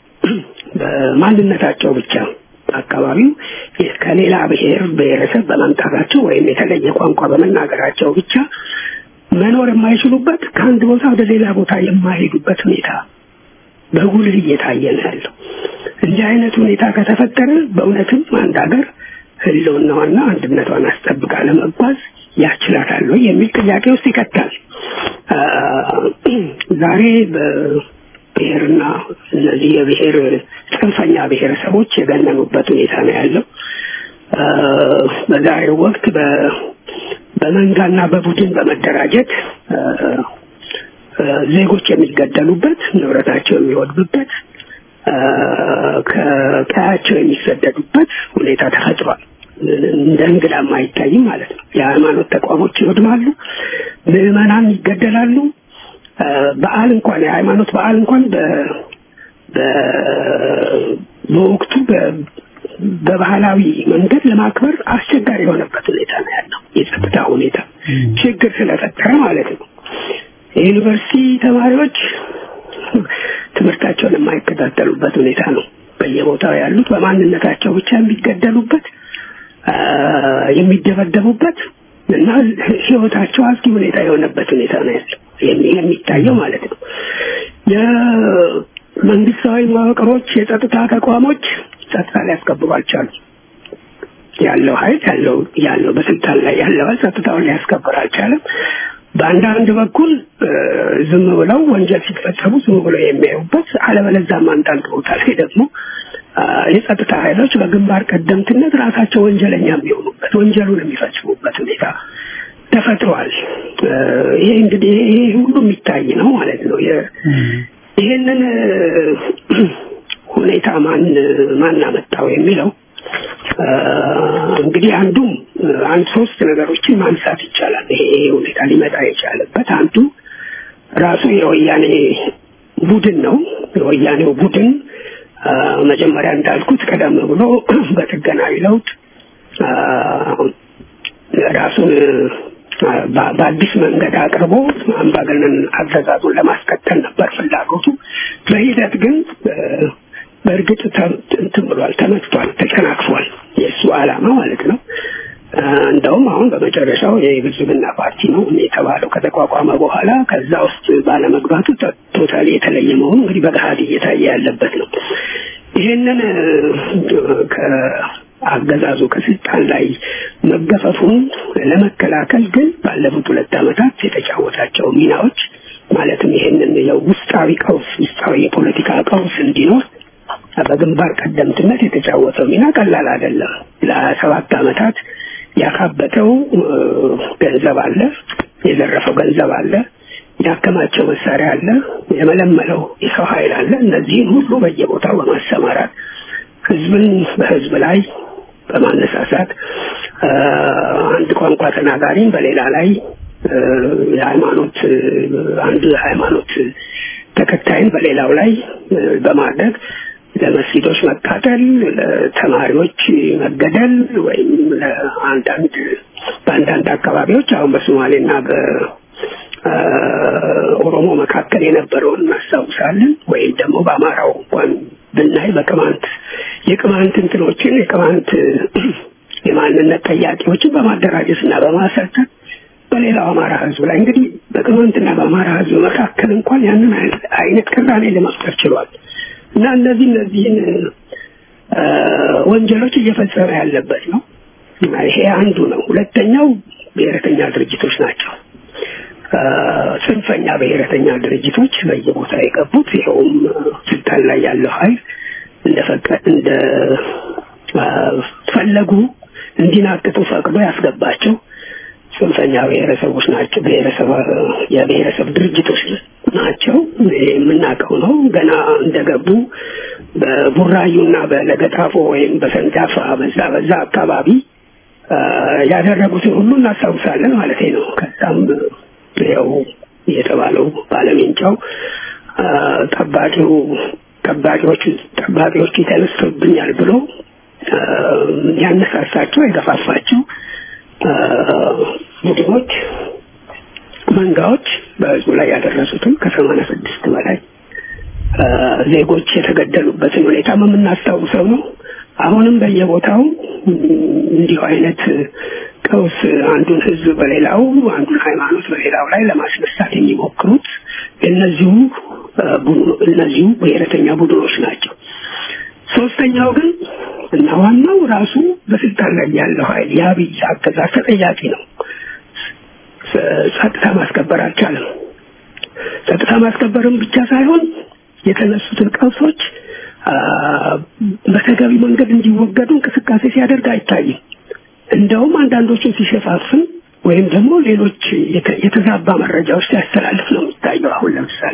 በማንነታቸው ብቻ አካባቢው ከሌላ ብሔር ብሔረሰብ በመምጣታቸው ወይም የተለየ ቋንቋ በመናገራቸው ብቻ መኖር የማይችሉበት ከአንድ ቦታ ወደ ሌላ ቦታ የማይሄዱበት ሁኔታ በጉልህ እየታየ ነው ያለው። እንዲህ አይነት ሁኔታ ከተፈጠረ በእውነትም አንድ ሀገር ህልውናዋና አንድነቷን አስጠብቃ ለመጓዝ ያስችላታል ወይ የሚል ጥያቄ ውስጥ ይከታል። ዛሬ በብሔርና እነዚህ የብሔር ጽንፈኛ ብሔረሰቦች የገነኑበት ሁኔታ ነው ያለው። በዛሬው ወቅት በመንጋና በቡድን በመደራጀት ዜጎች የሚገደሉበት፣ ንብረታቸው የሚወድምበት፣ ከቀያቸው የሚሰደዱበት ሁኔታ ተፈጥሯል። እንደ እንግዳም አይታይም ማለት ነው። የሃይማኖት ተቋሞች ይወድማሉ፣ ምዕመናን ይገደላሉ። በዓል እንኳን የሃይማኖት በዓል እንኳን በወቅቱ በባህላዊ መንገድ ለማክበር አስቸጋሪ የሆነበት ሁኔታ ነው ያለው። የጸጥታ ሁኔታ ችግር ስለፈጠረ ማለት ነው። የዩኒቨርሲቲ ተማሪዎች ትምህርታቸውን የማይከታተሉበት ሁኔታ ነው። በየቦታው ያሉት በማንነታቸው ብቻ የሚገደሉበት፣ የሚደበደቡበት እና ህይወታቸው አስጊ ሁኔታ የሆነበት ሁኔታ ነው ያለው የሚታየው ማለት ነው። የመንግስታዊ መዋቅሮች፣ የጸጥታ ተቋሞች ጸጥታ ሊያስከብሩ አልቻሉም። ያለው ኃይል ያለው ያለው በስልጣን ላይ ያለው ኃይል ጸጥታውን ሊያስከብር አልቻለም። በአንዳንድ በኩል ዝም ብለው ወንጀል ሲፈጸሙ ዝም ብለው የሚያዩበት፣ አለበለዚያም አንዳንድ ቦታ ላይ ደግሞ የጸጥታ ኃይሎች በግንባር ቀደምትነት ራሳቸው ወንጀለኛ የሚሆኑበት ወንጀሉን የሚፈጽሙበት ሁኔታ ተፈጥሯል። ይሄ እንግዲህ ይሄ ሁሉ የሚታይ ነው ማለት ነው። ይሄንን ሁኔታ ማን ማን አመጣው የሚለው እንግዲህ አንዱም አንድ ሶስት ነገሮችን ማንሳት ይቻላል። ይሄ ሁኔታ ሊመጣ የቻለበት አንዱ ራሱ የወያኔ ቡድን ነው። የወያኔው ቡድን መጀመሪያ እንዳልኩት ቀደም ብሎ በጥገናዊ ለውጥ ራሱን በአዲስ መንገድ አቅርቦ አምባገነን አገዛዙን ለማስቀጠል ነበር ፍላጎቱ። በሂደት ግን በእርግጥ እንትን ብሏል፣ ተመትቷል፣ ተጨናክፏል። የእሱ ዓላማ ማለት ነው። እንደውም አሁን በመጨረሻው የብልጽግና ፓርቲ ነው የተባለው ከተቋቋመ በኋላ ከዛ ውስጥ ባለመግባቱ ቶታሊ የተለየ መሆኑ እንግዲህ በገሃድ እየታየ ያለበት ነው። ይህንን አገዛዙ ከስልጣን ላይ መገፈፉን ለመከላከል ግን ባለፉት ሁለት ዓመታት የተጫወታቸው ሚናዎች ማለትም ይህንን የውስጣዊ ቀውስ ውስጣዊ የፖለቲካ ቀውስ እንዲኖር በግንባር ቀደምትነት የተጫወተው ሚና ቀላል አይደለም። ለሰባት ዓመታት ያካበተው ገንዘብ አለ፣ የዘረፈው ገንዘብ አለ፣ ያከማቸው መሳሪያ አለ፣ የመለመለው የሰው ኃይል አለ። እነዚህን ሁሉ በየቦታው በማሰማራት ህዝብን በህዝብ ላይ በማነሳሳት አንድ ቋንቋ ተናጋሪን በሌላ ላይ የሃይማኖት አንዱ የሃይማኖት ተከታይን በሌላው ላይ በማድረግ ለመስጊዶች መቃጠል፣ ለተማሪዎች መገደል ወይም ለአንዳንድ በአንዳንድ አካባቢዎች አሁን በሶማሌና በኦሮሞ መካከል የነበረውን እናስታውሳለን። ወይም ደግሞ በአማራው እንኳን ብናይ በቅማንት የቅማንት እንትኖችን የቅማንት የማንነት ጠያቂዎችን በማደራጀት እና በማሰልጠን በሌላው አማራ ህዝብ ላይ እንግዲህ በቅማንትና በአማራ ህዝብ መካከል እንኳን ያንን አይነት ቅራኔ ለመፍጠር ችሏል እና እነዚህ እነዚህን ወንጀሎች እየፈጸመ ያለበት ነው። ይሄ አንዱ ነው። ሁለተኛው ብሔረተኛ ድርጅቶች ናቸው። ጽንፈኛ ብሔረተኛ ድርጅቶች በየቦታ የገቡት ይኸውም ስልጣን ላይ ያለው ኃይል እንደፈቀድ እንደ ፈለጉ እንዲናቅጡ ፈቅዶ ያስገባቸው ጽንፈኛ ብሔረሰቦች ናቸው። ብሔረሰብ የብሔረሰብ ድርጅቶች ናቸው። የምናውቀው ነው። ገና እንደገቡ በቡራዩና በለገጣፎ ወይም በሰንዳፋ በዛ በዛ አካባቢ ያደረጉትን ሁሉ እናስታውሳለን ማለት ነው። ከዛም ያው የተባለው ባለሜንጫው ጠባቂው ጠባቂዎቹ ጠባቂዎቹ ተነስተውብኛል ብሎ ያነሳሳቸው የገፋፋቸው ቡድኖች መንጋዎች በህዝቡ ላይ ያደረሱትን ከሰማንያ ስድስት በላይ ዜጎች የተገደሉበትን ሁኔታ የምናስታውሰው ነው። አሁንም በየቦታው እንዲሁ አይነት ቀውስ አንዱን ህዝብ በሌላው አንዱን ሃይማኖት በሌላው ላይ ለማስነሳት የሚሞክሩት እነዚሁ እነዚሁ ብሔረተኛ ቡድኖች ናቸው። ሶስተኛው ግን እና ዋናው ራሱ በስልጣን ላይ ያለው ኃይል የአብይ አገዛዝ ተጠያቂ ነው። ጸጥታ ማስከበር አልቻለም። ጸጥታ ማስከበርም ብቻ ሳይሆን የተነሱትን ቀውሶች በተገቢ መንገድ እንዲወገዱ እንቅስቃሴ ሲያደርግ አይታይም። እንደውም አንዳንዶቹን ሲሸፋፍን ወይም ደግሞ ሌሎች የተዛባ መረጃዎች ሲያስተላልፍ ነው የሚታየው። አሁን ለምሳሌ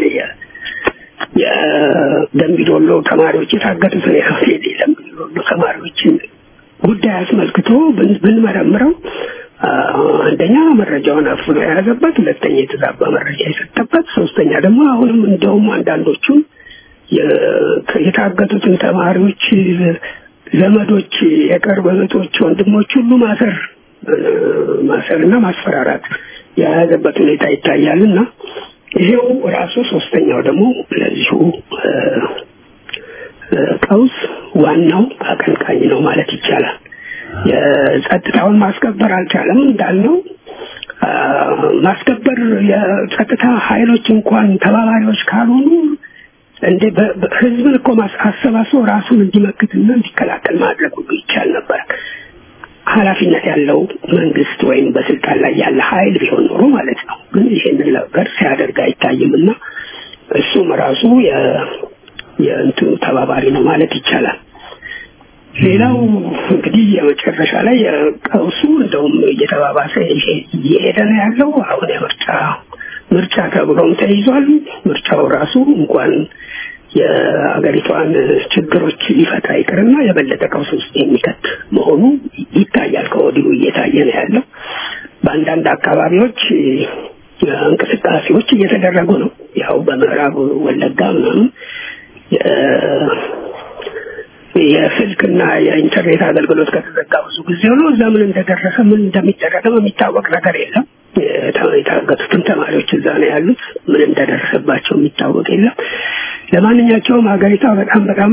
የደምቢዶሎ ተማሪዎች የታገቱትን የደምቢዶሎ ተማሪዎችን ጉዳይ አስመልክቶ ብንመረምረው አንደኛ መረጃውን አፍኖ የያዘበት፣ ሁለተኛ የተዛባ መረጃ የሰጠበት፣ ሶስተኛ ደግሞ አሁንም እንደውም አንዳንዶቹን የታገቱትን ተማሪዎች ዘመዶች፣ የቅርብ እህቶች፣ ወንድሞች ሁሉ ማሰር ማሰርና ማስፈራራት የያዘበት ሁኔታ ይታያል እና ይሄው ራሱ ሶስተኛው ደግሞ ለዚሁ ቀውስ ዋናው አቀንቃኝ ነው ማለት ይቻላል። የጸጥታውን ማስከበር አልቻለም እንዳልነው ማስከበር የጸጥታ ኃይሎች እንኳን ተባባሪዎች ካልሆኑ እንዴ ህዝብን እኮ አሰባስቦ ራሱን እንዲመክትና እንዲከላከል ማድረግ ሁሉ ይቻል ነበር። ኃላፊነት ያለው መንግስት ወይም በስልጣን ላይ ያለ ኃይል ቢሆን ኖሮ ማለት ነው። ግን ይሄንን ነገር ሲያደርግ አይታይም እና እሱም ራሱ የእንትኑ ተባባሪ ነው ማለት ይቻላል። ሌላው እንግዲህ የመጨረሻ ላይ ቀውሱ እንደውም እየተባባሰ እየሄደ ነው ያለው። አሁን የምርጫ ምርጫ ተብሎም ተይዟል። ምርጫው ራሱ እንኳን የአገሪቷን ችግሮች ሊፈታ ይቅርና የበለጠ ቀውስ ውስጥ የሚከት መሆኑ ይታያል። ከወዲሁ እየታየ ነው ያለው። በአንዳንድ አካባቢዎች እንቅስቃሴዎች እየተደረጉ ነው። ያው በምዕራብ ወለጋ ምናምን የስልክና የኢንተርኔት አገልግሎት ከተዘጋ ብዙ ጊዜ ሆኖ እዛ ምን እንደደረሰ ምን እንደሚደረገም የሚታወቅ ነገር የለም። የታገቱትም ተማሪዎች እዛ ነው ያሉት። ምን እንደደረሰባቸው የሚታወቅ የለም። ለማንኛቸውም ሀገሪቷ በጣም በጣም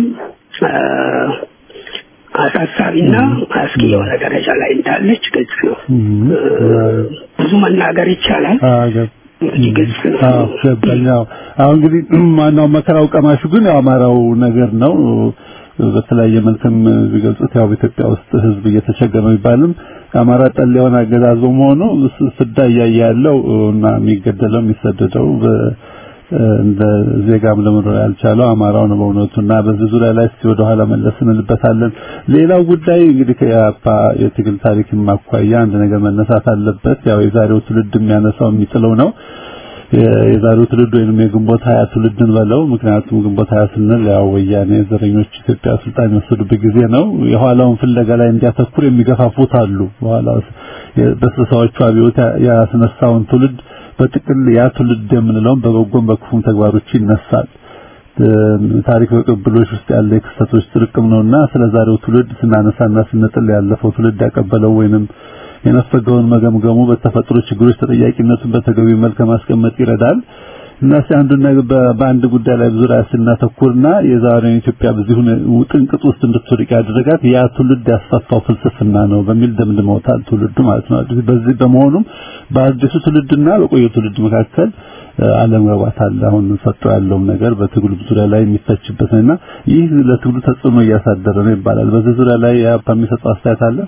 አሳሳቢና አስጊ የሆነ ደረጃ ላይ እንዳለች ግልጽ ነው። ብዙ መናገር ይቻላል። እንግዲህ ግልጽ ነው። ገባኛው አሁን እንግዲህ ማናው መከራው ቀማሹ ግን የአማራው ነገር ነው። በተለያየ መልክም ቢገልጹት ያው በኢትዮጵያ ውስጥ ህዝብ እየተቸገረ ነው ይባልም አማራ ጠል የሆነ አገዛዝ በመሆኑ ፍዳ እያየ ያለው እና የሚገደለው የሚሰደደው እንደ ዜጋም ለመኖር ያልቻለው አማራው ነው በእውነቱና በዚህ ዙሪያ ላይ እስቲ ወደ ኋላ መለስ እንልበታለን። ሌላው ጉዳይ እንግዲህ ከያፓ የትግል ታሪክ ማኳያ አንድ ነገር መነሳት አለበት። ያው የዛሬው ትውልድ የሚያነሳው የሚጥለው ነው። የዛሬው ትውልድ ወይንም የግንቦት ሀያ ትውልድን በለው ምክንያቱም ግንቦት ሀያ ስንል ያው ወያኔ ዘረኞች ኢትዮጵያ ስልጣን የወሰዱበት ጊዜ ነው። የኋላውን ፍለጋ ላይ እንዲያተኩር የሚገፋፉት አሉ። በኋላ በስልሳዎቹ አብዮት ያስነሳውን ትውልድ በጥቅል ያ ትውልድ የምንለውን በበጎም በክፉም ተግባሮች ይነሳል። ታሪክ በቅብሎች ውስጥ ያለ የክስተቶች ጥርቅም ነውና ስለ ዛሬው ትውልድ ስናነሳና ስንጥል ያለፈው ትውልድ ያቀበለው ወይንም የነፈገውን መገምገሙ በተፈጥሮ ችግሮች ተጠያቂነቱን በተገቢ መልክ ማስቀመጥ ይረዳል እና አንዱን ነገር በአንድ ጉዳይ ላይ ዙሪያ ስናተኩርና የዛሬውን ኢትዮጵያ በዚህ ጥንቅጥ ውስጥ እንድትወድቅ ያደረጋት ያ ትውልድ ያስፋፋው ፍልስፍና ነው በሚል ደምድመውታል ትውልዱ ማለት ነው። በዚህ በመሆኑም በአዲሱ ትውልድና በቆየው ትውልድ መካከል አለመግባባት አለ። አሁን ሰጥቶ ያለውም ነገር በትግሉ ዙሪያ ላይ የሚተችበት ነውና ይህ ለትግሉ ተጽዕኖ እያሳደረ ነው ይባላል። በዚህ ዙሪያ ላይ ያፓ የሚሰጠው አስተያየት አለ?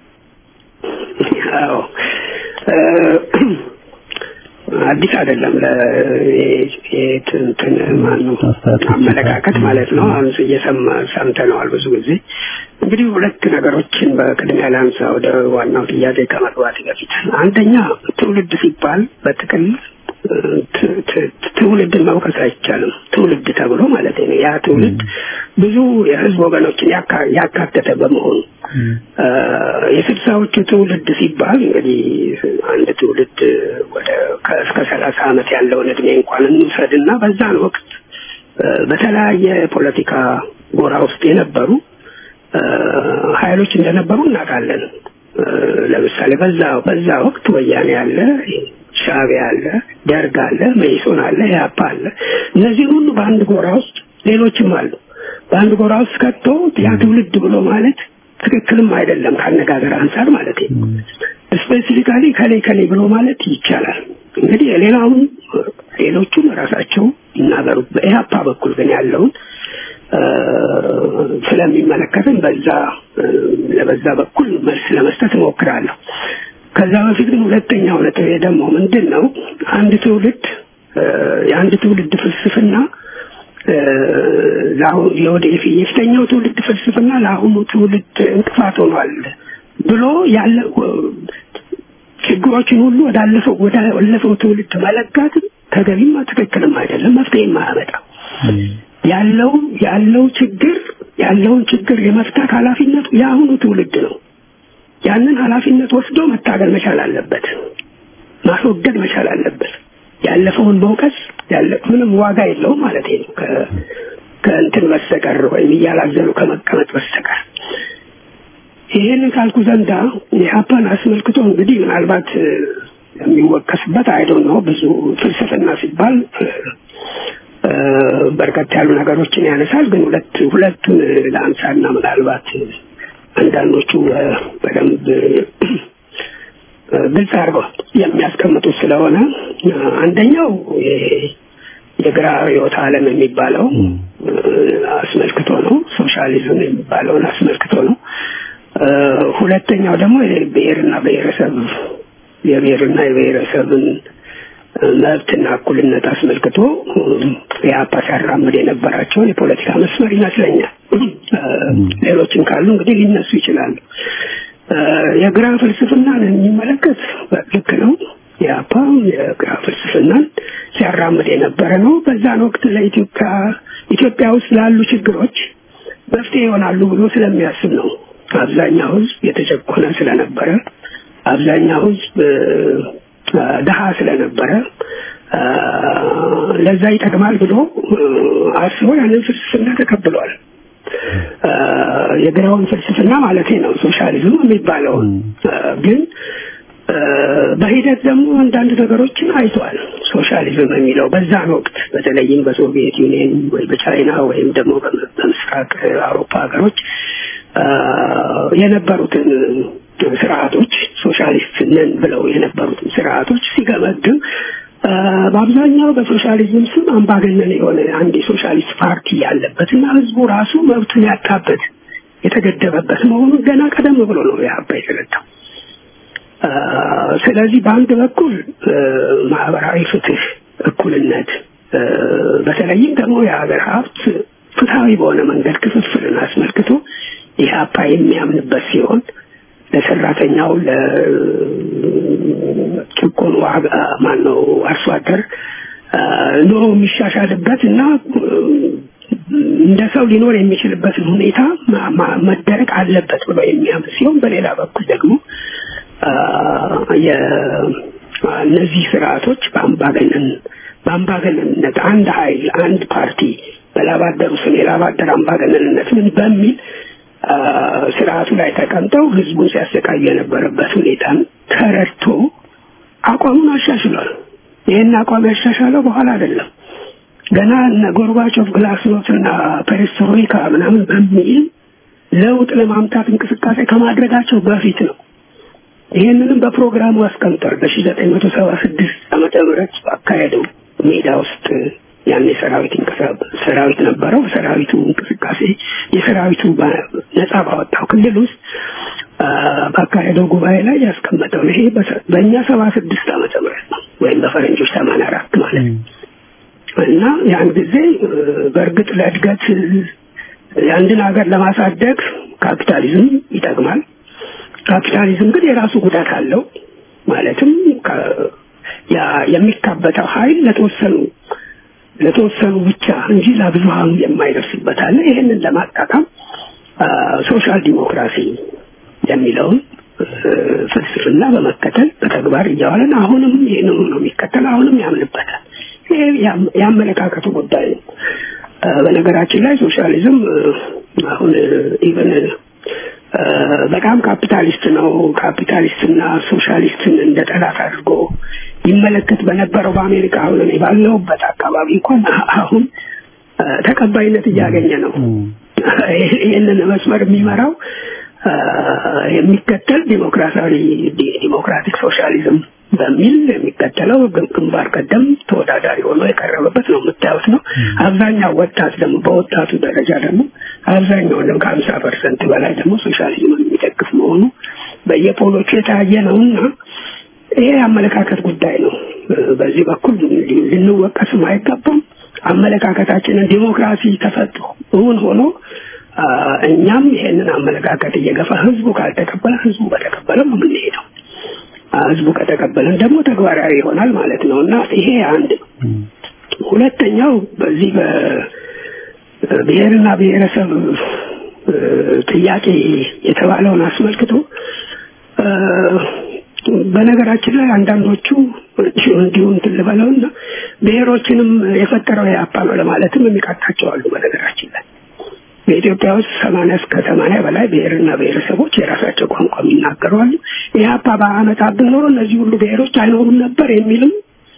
አዎ አዲስ አይደለም ለእንትን ማነው አመለካከት ማለት ነው። አሁን እየሰማ ሰምተነዋል ብዙ ጊዜ። እንግዲህ ሁለት ነገሮችን በቅድሚያ ላንሳ ወደ ዋናው ጥያቄ ከመግባት በፊት። አንደኛ ትውልድ ሲባል በጥቅል ትውልድን መውቀስ አይቻልም። ትውልድ ተብሎ ማለት ነው። ያ ትውልድ ብዙ የህዝብ ወገኖችን ያካተተ በመሆኑ የስልሳዎቹ ትውልድ ሲባል እንግዲህ አንድ ትውልድ ወደ እስከ ሰላሳ ዓመት ያለውን እድሜ እንኳን እንውሰድና በዛን ወቅት በተለያየ ፖለቲካ ጎራ ውስጥ የነበሩ ኃይሎች እንደነበሩ እናውቃለን። ለምሳሌ በዛ በዛ ወቅት ወያኔ አለ፣ ሻዕቢያ አለ፣ ደርግ አለ፣ መኢሶን አለ፣ ኢህአፓ አለ። እነዚህን ሁሉ በአንድ ጎራ ውስጥ ሌሎችም አሉ። በአንድ ጎራ ውስጥ ከቶ ያ ትውልድ ብሎ ማለት ትክክልም አይደለም ከአነጋገር አንጻር ማለት ነው። ስፔሲፊካሊ ከሌ ከሌ ብሎ ማለት ይቻላል። እንግዲህ የሌላውን ሌሎቹም ራሳቸው ይናገሩ። በኢህአፓ በኩል ግን ያለውን ስለሚመለከትን በዛ ለበዛ በኩል መልስ ለመስጠት እሞክራለሁ። ከዛ በፊት ግን ሁለተኛው ነጥብ ደግሞ ምንድን ነው? አንድ ትውልድ የአንድ ትውልድ ፍልስፍና ለአሁን የወደፊት የፊተኛው ትውልድ ፍልስፍና ለአሁኑ ትውልድ እንቅፋት ሆኗል ብሎ ያለ ችግሮችን ሁሉ ወዳለፈው ወዳለፈው ትውልድ መለጋት ተገቢም ትክክልም አይደለም፣ መፍትሄም አያመጣም። ያለው ያለው ችግር ያለውን ችግር የመፍታት ኃላፊነቱ የአሁኑ ትውልድ ነው። ያንን ኃላፊነት ወስዶ መታገል መቻል አለበት፣ ማስወገድ መቻል አለበት። ያለፈውን መውቀስ ያለ ምንም ዋጋ የለውም ማለት ነው ከእንትን በስተቀር ወይም እያላዘኑ ከመቀመጥ በስተቀር። ይህንን ካልኩ ዘንዳ የሀፓን አስመልክቶ እንግዲህ ምናልባት የሚወቀስበት አይዶን ነው ብዙ ፍልስፍና ሲባል በርከት ያሉ ነገሮችን ያነሳል። ግን ሁለት ሁለቱን ለአንሳና ምናልባት አንዳንዶቹ በደንብ ግልጽ አድርገው የሚያስቀምጡት ስለሆነ አንደኛው የግራ ርዕዮተ ዓለም የሚባለው አስመልክቶ ነው። ሶሻሊዝም የሚባለውን አስመልክቶ ነው። ሁለተኛው ደግሞ የብሔርና ብሔረሰብ የብሔርና የብሔረሰብን መብትና እኩልነት አስመልክቶ የአፓ ሲያራምድ የነበራቸውን የፖለቲካ መስመር ይመስለኛል። ሌሎችም ካሉ እንግዲህ ሊነሱ ይችላሉ። የግራ ፍልስፍናን የሚመለከት ልክ ነው። የአፓ የግራ ፍልስፍናን ሲያራምድ የነበረ ነው። በዛን ወቅት ለኢትዮጵያ ኢትዮጵያ ውስጥ ላሉ ችግሮች መፍትሄ ይሆናሉ ብሎ ስለሚያስብ ነው። አብዛኛው ህዝብ የተጨቆነ ስለነበረ፣ አብዛኛው ህዝብ ድሃ ስለነበረ ለዛ ይጠቅማል ብሎ አስቦ ያንን ፍልስፍና ተቀብሏል። የግራውን ፍልስፍና ማለት ነው ሶሻሊዝም የሚባለውን ግን በሂደት ደግሞ አንዳንድ ነገሮችን አይቷል። ሶሻሊዝም የሚለው በዛን ወቅት በተለይም በሶቪየት ዩኒየን ወይ በቻይና ወይም ደግሞ በምስራቅ አውሮፓ ሀገሮች የነበሩትን ስርዓቶች ሶሻሊስት ነን ብለው የነበሩትን ስርዓቶች ሲገመግም በአብዛኛው በሶሻሊዝም ስም አምባገነን የሆነ አንድ የሶሻሊስት ፓርቲ ያለበት እና ህዝቡ ራሱ መብቱን ያጣበት የተገደበበት መሆኑን ገና ቀደም ብሎ ነው የሀባ የተረዳው። ስለዚህ በአንድ በኩል ማህበራዊ ፍትህ፣ እኩልነት በተለይም ደግሞ የሀገር ሀብት ፍትሐዊ በሆነ መንገድ ክፍፍልን አስመልክቶ ኢህአፓ የሚያምንበት ሲሆን ለሰራተኛው ለጭቆኑ ማን ነው አርሶ አደር ኑሮ የሚሻሻልበት እና እንደ ሰው ሊኖር የሚችልበትን ሁኔታ መደረግ አለበት ብሎ የሚያምን ሲሆን በሌላ በኩል ደግሞ እነዚህ ስርዓቶች በአምባገነን በአምባገነንነት አንድ ኃይል አንድ ፓርቲ በላባደሩ ስም የላባደር አምባገነንነት ምን በሚል ስርዓቱ ላይ ተቀምጠው ህዝቡን ሲያሰቃዩ የነበረበት ሁኔታን ተረድቶ አቋሙን አሻሽሏል። ይህን አቋም ያሻሻለው በኋላ አይደለም። ገና እነ ጎርባቾቭ ግላስኖት እና ፔሬስትሮይካ ምናምን በሚል ለውጥ ለማምጣት እንቅስቃሴ ከማድረጋቸው በፊት ነው። ይህንንም በፕሮግራሙ አስቀምጧል። በሺ ዘጠኝ መቶ ሰባ ስድስት ዓመተ ምህረት ባካሄደው ሜዳ ውስጥ ያን የሰራዊት ሰራዊት ነበረው። ሰራዊቱ እንቅስቃሴ የሰራዊቱ ነጻ ባወጣው ክልል ውስጥ ባካሄደው ጉባኤ ላይ ያስቀመጠው ይሄ በእኛ ሰባ ስድስት ዓመተ ምህረት ነው ወይም በፈረንጆች ሰማንያ አራት ማለት ነው እና ያን ጊዜ በእርግጥ ለእድገት የአንድን ሀገር ለማሳደግ ካፒታሊዝም ይጠቅማል። ካፒታሊዝም ግን የራሱ ጉዳት አለው። ማለትም የሚካበተው ኃይል ለተወሰኑ ለተወሰኑ ብቻ እንጂ ለብዙሃኑ የማይደርስበት አለ። ይህንን ለማጣጣም ሶሻል ዲሞክራሲ የሚለውን ፍልስፍና በመከተል በተግባር እያዋለን አሁንም ይህንኑ ነው የሚከተል፣ አሁንም ያምንበታል። ይሄ የአመለካከቱ ጉዳይ ነው። በነገራችን ላይ ሶሻሊዝም አሁን ኢቨን በጣም ካፒታሊስት ነው። ካፒታሊስትና ሶሻሊስትን እንደ ጠላት አድርጎ ይመለከት በነበረው በአሜሪካ አሁን እኔ ባለሁበት አካባቢ እንኳን አሁን ተቀባይነት እያገኘ ነው። ይህንን መስመር የሚመራው የሚከተል ዲሞክራሲያዊ ዲሞክራቲክ ሶሻሊዝም በሚል የሚከተለው ግንባር ቀደም ተወዳዳሪ ሆኖ የቀረበበት ነው የምታዩት ነው። አብዛኛው ወጣት ደግሞ በወጣቱ ደረጃ ደግሞ አብዛኛው ደግሞ ከሀምሳ ፐርሰንት በላይ ደግሞ ሶሻሊዝምን የሚደግፍ መሆኑ በየፖሎቹ የታየ ነው እና ይሄ የአመለካከት ጉዳይ ነው። በዚህ በኩል ልንወቀስም አይገባም። አመለካከታችንን ዲሞክራሲ ተፈጥሮ እውን ሆኖ እኛም ይሄንን አመለካከት እየገፋ ህዝቡ ካልተቀበለ ህዝቡ በተቀበለ ነው የምንሄደው። ህዝቡ ከተቀበለን ደግሞ ተግባራዊ ይሆናል ማለት ነው እና ይሄ አንድ ነው። ሁለተኛው በዚህ በብሔርና ብሔረሰብ ጥያቄ የተባለውን አስመልክቶ በነገራችን ላይ አንዳንዶቹ እንዲሁ እንትን ልበለውና ብሔሮችንም የፈጠረው የአፓ ነው ለማለትም የሚቃጣቸው አሉ። በነገራችን ላይ በኢትዮጵያ ውስጥ ሰማንያ እስከ ሰማንያ በላይ ብሔርና ብሔረሰቦች የራሳቸው ቋንቋ የሚናገሩ አሉ። ኢህአፓ በአመጣብን ኖሮ እነዚህ ሁሉ ብሔሮች አይኖሩም ነበር የሚልም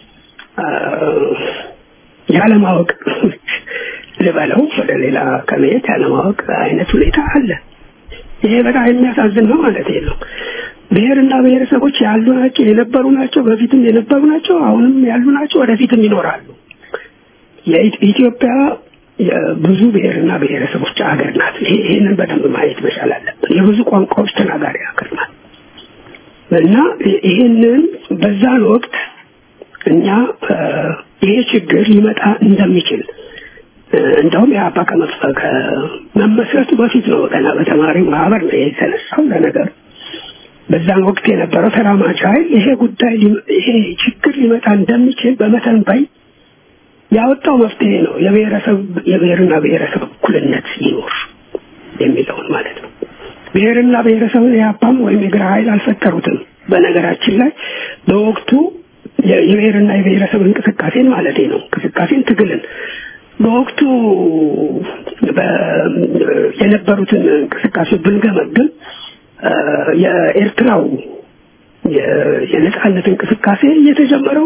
ያለማወቅ ልበለው ወደ ሌላ ከመሄድ ያለማወቅ አይነት ሁኔታ አለ። ይሄ በጣም የሚያሳዝን ነው ማለት ነው። ብሔርና ብሔረሰቦች ያሉ ናቸው፣ የነበሩ ናቸው፣ በፊትም የነበሩ ናቸው፣ አሁንም ያሉ ናቸው፣ ወደፊትም ይኖራሉ። የኢትዮጵያ የብዙ ብሔርና ብሔረሰቦች ሀገር ናት። ይህንን በደንብ ማየት መቻል አለብን። የብዙ ቋንቋዎች ተናጋሪ ሀገር ናት እና ይህንን በዛን ወቅት እኛ ይሄ ችግር ሊመጣ እንደሚችል እንደውም የአባ ከመመስረቱ በፊት ነው ገና በተማሪ ማህበር ነው የተነሳው ለነገር በዛን ወቅት የነበረው ተራማጅ ኃይል ይሄ ጉዳይ ይሄ ችግር ሊመጣ እንደሚችል በመተንበይ ያወጣው መፍትሄ ነው። የብሔረሰብ የብሔርና ብሔረሰብ እኩልነት ይኖር የሚለውን ማለት ነው። ብሔርና ብሔረሰብን የአፓም ወይም የግራ ኃይል አልፈጠሩትም። በነገራችን ላይ በወቅቱ የብሔርና የብሔረሰብ እንቅስቃሴን ማለት ነው እንቅስቃሴን ትግልን በወቅቱ የነበሩትን እንቅስቃሴ ብንገመግም የኤርትራው የነጻነት እንቅስቃሴ የተጀመረው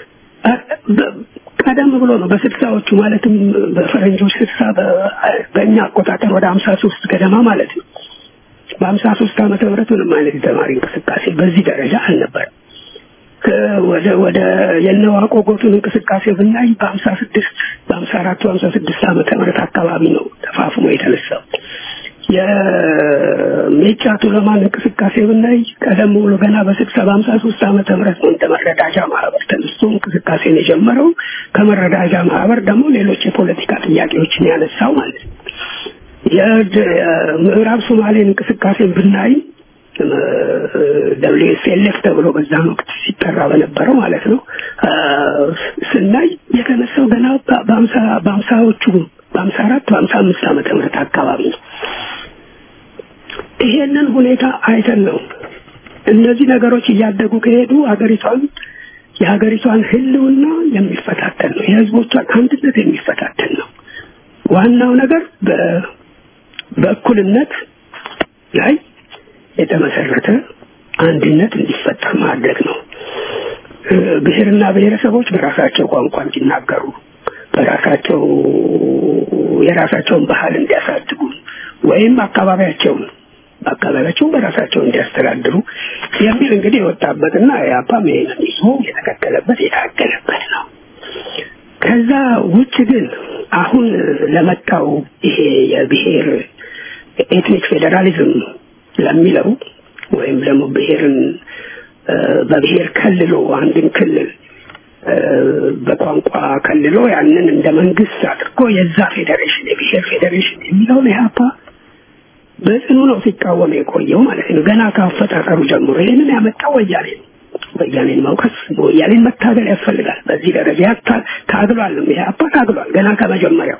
ቀደም ብሎ ነው። በስልሳዎቹ ማለትም በፈረንጆች ስልሳ በእኛ አቆጣጠር ወደ ሀምሳ ሶስት ገደማ ማለት ነው። በሀምሳ ሶስት ዓመተ ምህረት ምንም አይነት የተማሪ እንቅስቃሴ በዚህ ደረጃ አልነበረም። ወደ ወደ የነዋቆ ጎቱን እንቅስቃሴ ብናይ በሀምሳ ስድስት በሀምሳ አራት በሀምሳ ስድስት ዓመተ ምህረት አካባቢ ነው ተፋፍሞ የተነሳው። የሜጫ ቱለማን እንቅስቃሴ ብናይ ቀደም ብሎ ገና በስልሳ በሀምሳ ሶስት ዓመተ ምህረት ነው እንደ መረዳጃ ማህበር ተነስቶ እንቅስቃሴን የጀመረው። ከመረዳጃ ማህበር ደግሞ ሌሎች የፖለቲካ ጥያቄዎችን ያነሳው ማለት ነው። የምዕራብ ሶማሌን እንቅስቃሴን ብናይ ደብሊው ኤስ ኤል ኤፍ ተብሎ በዛን ወቅት ሲጠራ በነበረው ማለት ነው ስናይ የተነሳው ገና በሀምሳ በሀምሳዎቹ በሀምሳ አራት በሀምሳ አምስት ዓመተ ምህረት አካባቢ ነው። ይሄንን ሁኔታ አይተን ነው እነዚህ ነገሮች እያደጉ ከሄዱ ሀገሪቷን የሀገሪቷን ህልውና የሚፈታተን ነው። የህዝቦቿን አንድነት የሚፈታተን ነው። ዋናው ነገር በእኩልነት ላይ የተመሰረተ አንድነት እንዲፈጠር ማድረግ ነው። ብሔርና ብሔረሰቦች በራሳቸው ቋንቋ እንዲናገሩ፣ በራሳቸው የራሳቸውን ባህል እንዲያሳድጉ ወይም አካባቢያቸውን በአካባቢያቸው በራሳቸው እንዲያስተዳድሩ የሚል እንግዲህ የወጣበትና የአፓም ይሄንን ይዞ የተከተለበት የታገለበት ነው። ከዛ ውጭ ግን አሁን ለመጣው ይሄ የብሔር ኤትኒክ ፌዴራሊዝም ለሚለው ወይም ደግሞ ብሔርን በብሔር ከልሎ አንድን ክልል በቋንቋ ከልሎ ያንን እንደ መንግስት አድርጎ የዛ ፌዴሬሽን የብሔር ፌዴሬሽን የሚለውን ኢህአፓ በጽኑ ነው ሲቃወም የቆየው ማለት ነው። ገና ከአፈጣጠሩ ጀምሮ ይህንን ያመጣው ወያኔ ነው። ወያኔን መውቀስ ወያኔን መታገል ያስፈልጋል። በዚህ ደረጃ ታግሏል። ኢህአፓ ታግሏል ገና ከመጀመሪያው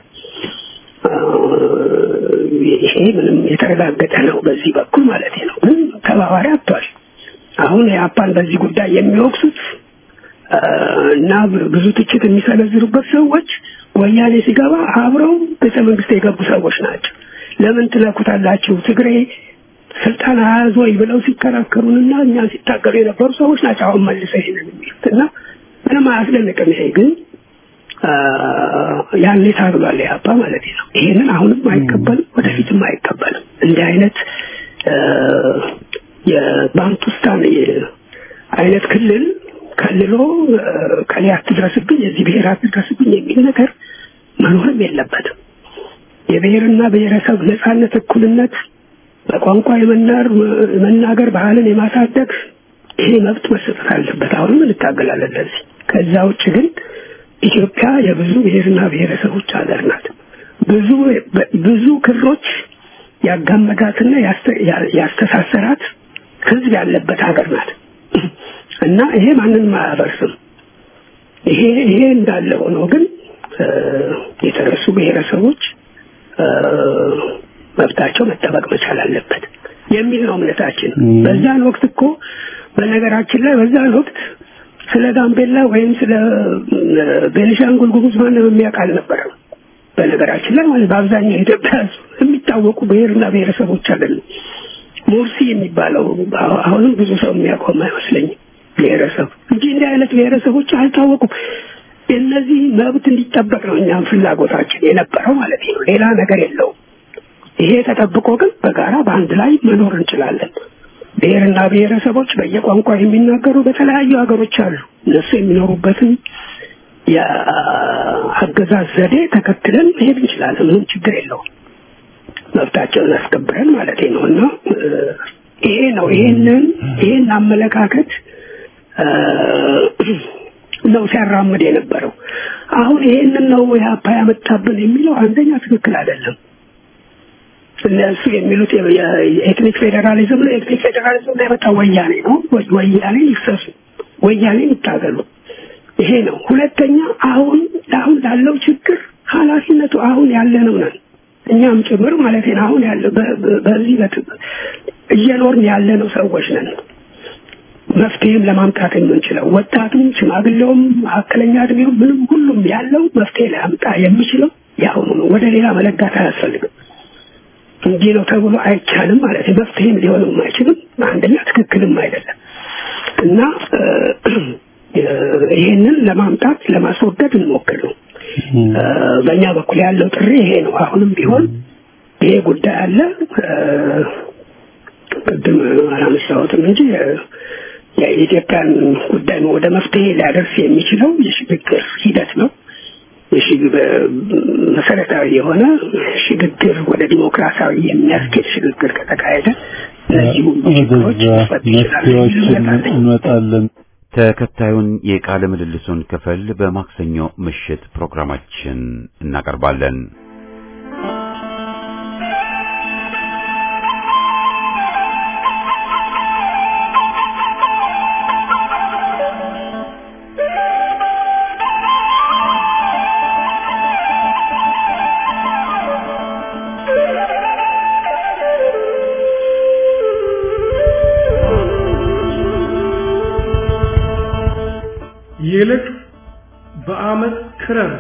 ይሄ ምንም የተረጋገጠ ነው በዚህ በኩል ማለት ነው። ግን ተባባሪ አጥቷል። አሁን የአፓን በዚህ ጉዳይ የሚወቅሱት እና ብዙ ትችት የሚሰነዝሩበት ሰዎች ወያኔ ሲገባ አብረው ቤተ መንግስት የገቡ ሰዎች ናቸው። ለምን ትለኩታላችሁ ትግሬ ስልጣን አያዝ ወይ ብለው ሲከራከሩንና እኛን ሲታገሉ የነበሩ ሰዎች ናቸው። አሁን መልሰው ይሄንን የሚሉት እና ምንም አያስደንቅም። ይሄ ግን ያኔ ታግሏል ኢህአፓ ማለት ነው። ይሄንን አሁንም አይቀበልም፣ ወደፊትም አይቀበልም። እንዲህ አይነት የባንቱስታን አይነት ክልል ከልሎ ከሌ አትድረስብኝ፣ የዚህ ብሔር አትድረስብኝ የሚል ነገር መኖርም የለበትም። የብሔርና ብሔረሰብ ነጻነት፣ እኩልነት፣ በቋንቋ የመናር መናገር፣ ባህልን የማሳደግ ይሄ መብት መሰጠት አለበት። አሁንም እንታገላለን ለዚህ። ከዛ ውጭ ግን ኢትዮጵያ የብዙ ብሔርና ብሔረሰቦች ሀገር ናት። ብዙ ብዙ ክሮች ያጋመዳትና ያስተሳሰራት ህዝብ ያለበት ሀገር ናት እና ይሄ ማንንም አያፈርስም። ይሄ ይሄ እንዳለ ሆኖ ግን የተረሱ ብሔረሰቦች መብታቸው መጠበቅ መቻል አለበት የሚል ነው እምነታችን። በዛን ወቅት እኮ በነገራችን ላይ በዛን ወቅት ስለ ጋምቤላ ወይም ስለ ቤኒሻንጉል ጉሙዝ ማንም የሚያውቅ አልነበረም። በነገራችን ላይ ማለት በአብዛኛው የኢትዮጵያ የሚታወቁ ብሔርና ብሔረሰቦች አይደሉም። ሙርሲ የሚባለው አሁንም ብዙ ሰው የሚያውቀው አይመስለኝም ብሔረሰብ እንጂ እንዲህ አይነት ብሔረሰቦች አልታወቁም። እነዚህ መብት እንዲጠበቅ ነው እኛም ፍላጎታችን የነበረው ማለት ነው። ሌላ ነገር የለውም። ይሄ ተጠብቆ ግን በጋራ በአንድ ላይ መኖር እንችላለን። ብሔርና ብሔረሰቦች በየቋንቋ የሚናገሩ በተለያዩ ሀገሮች አሉ። እነሱ የሚኖሩበትን የአገዛዝ ዘዴ ተከትለን መሄድ እንችላለን። ምንም ችግር የለውም። መብታቸውን አስከብረን ማለት ነው እና ይሄ ነው ይሄንን ይሄን አመለካከት ነው ሲያራምድ የነበረው። አሁን ይሄንን ነው ኢህአፓ ያመጣብን የሚለው አንደኛ ትክክል አይደለም። እነሱ የሚሉት የኤትኒክ ፌዴራሊዝም ነው። ኤትኒክ ፌዴራሊዝም ላይ የመጣው ወያኔ ነው። ወያኔ ይክሰሱ፣ ወያኔ ይታገሉ። ይሄ ነው። ሁለተኛ አሁን አሁን ላለው ችግር ኃላፊነቱ አሁን ያለነው ነን እኛም ጭምር ማለት ነው። አሁን ያለ በዚህ እየኖርን ያለነው ሰዎች ነን። መፍትሄም ለማምጣት የምንችለው ወጣቱም፣ ሽማግሌውም፣ መካከለኛ እድሜው ምንም ሁሉም ያለው መፍትሄ ሊያምጣ የሚችለው የአሁኑ ነው። ወደ ሌላ መለጋት አያስፈልግም። እንዲህ ነው ተብሎ አይቻልም ማለት ነው። መፍትሄም ሊሆንም አይችልም። አንደኛ ትክክልም አይደለም እና ይህንን ለማምጣት ለማስወገድ እንሞክር ነው። በእኛ በኩል ያለው ጥሪ ይሄ ነው። አሁንም ቢሆን ይሄ ጉዳይ አለ። ቅድም አላነሳሁትም እንጂ የኢትዮጵያን ጉዳይ ወደ መፍትሄ ሊያደርስ የሚችለው የሽግግር ሂደት ነው። መሰረታዊ የሆነ ሽግግር ወደ ዲሞክራሲያዊ የሚያስኬድ ሽግግር ከተካሄደ እነዚህ ሁሉ ችግሮች መፍትሄዎችን እንመጣለን። ተከታዩን የቃለ ምልልሱን ክፍል በማክሰኞ ምሽት ፕሮግራማችን እናቀርባለን። ይልቅ በአመት ክረር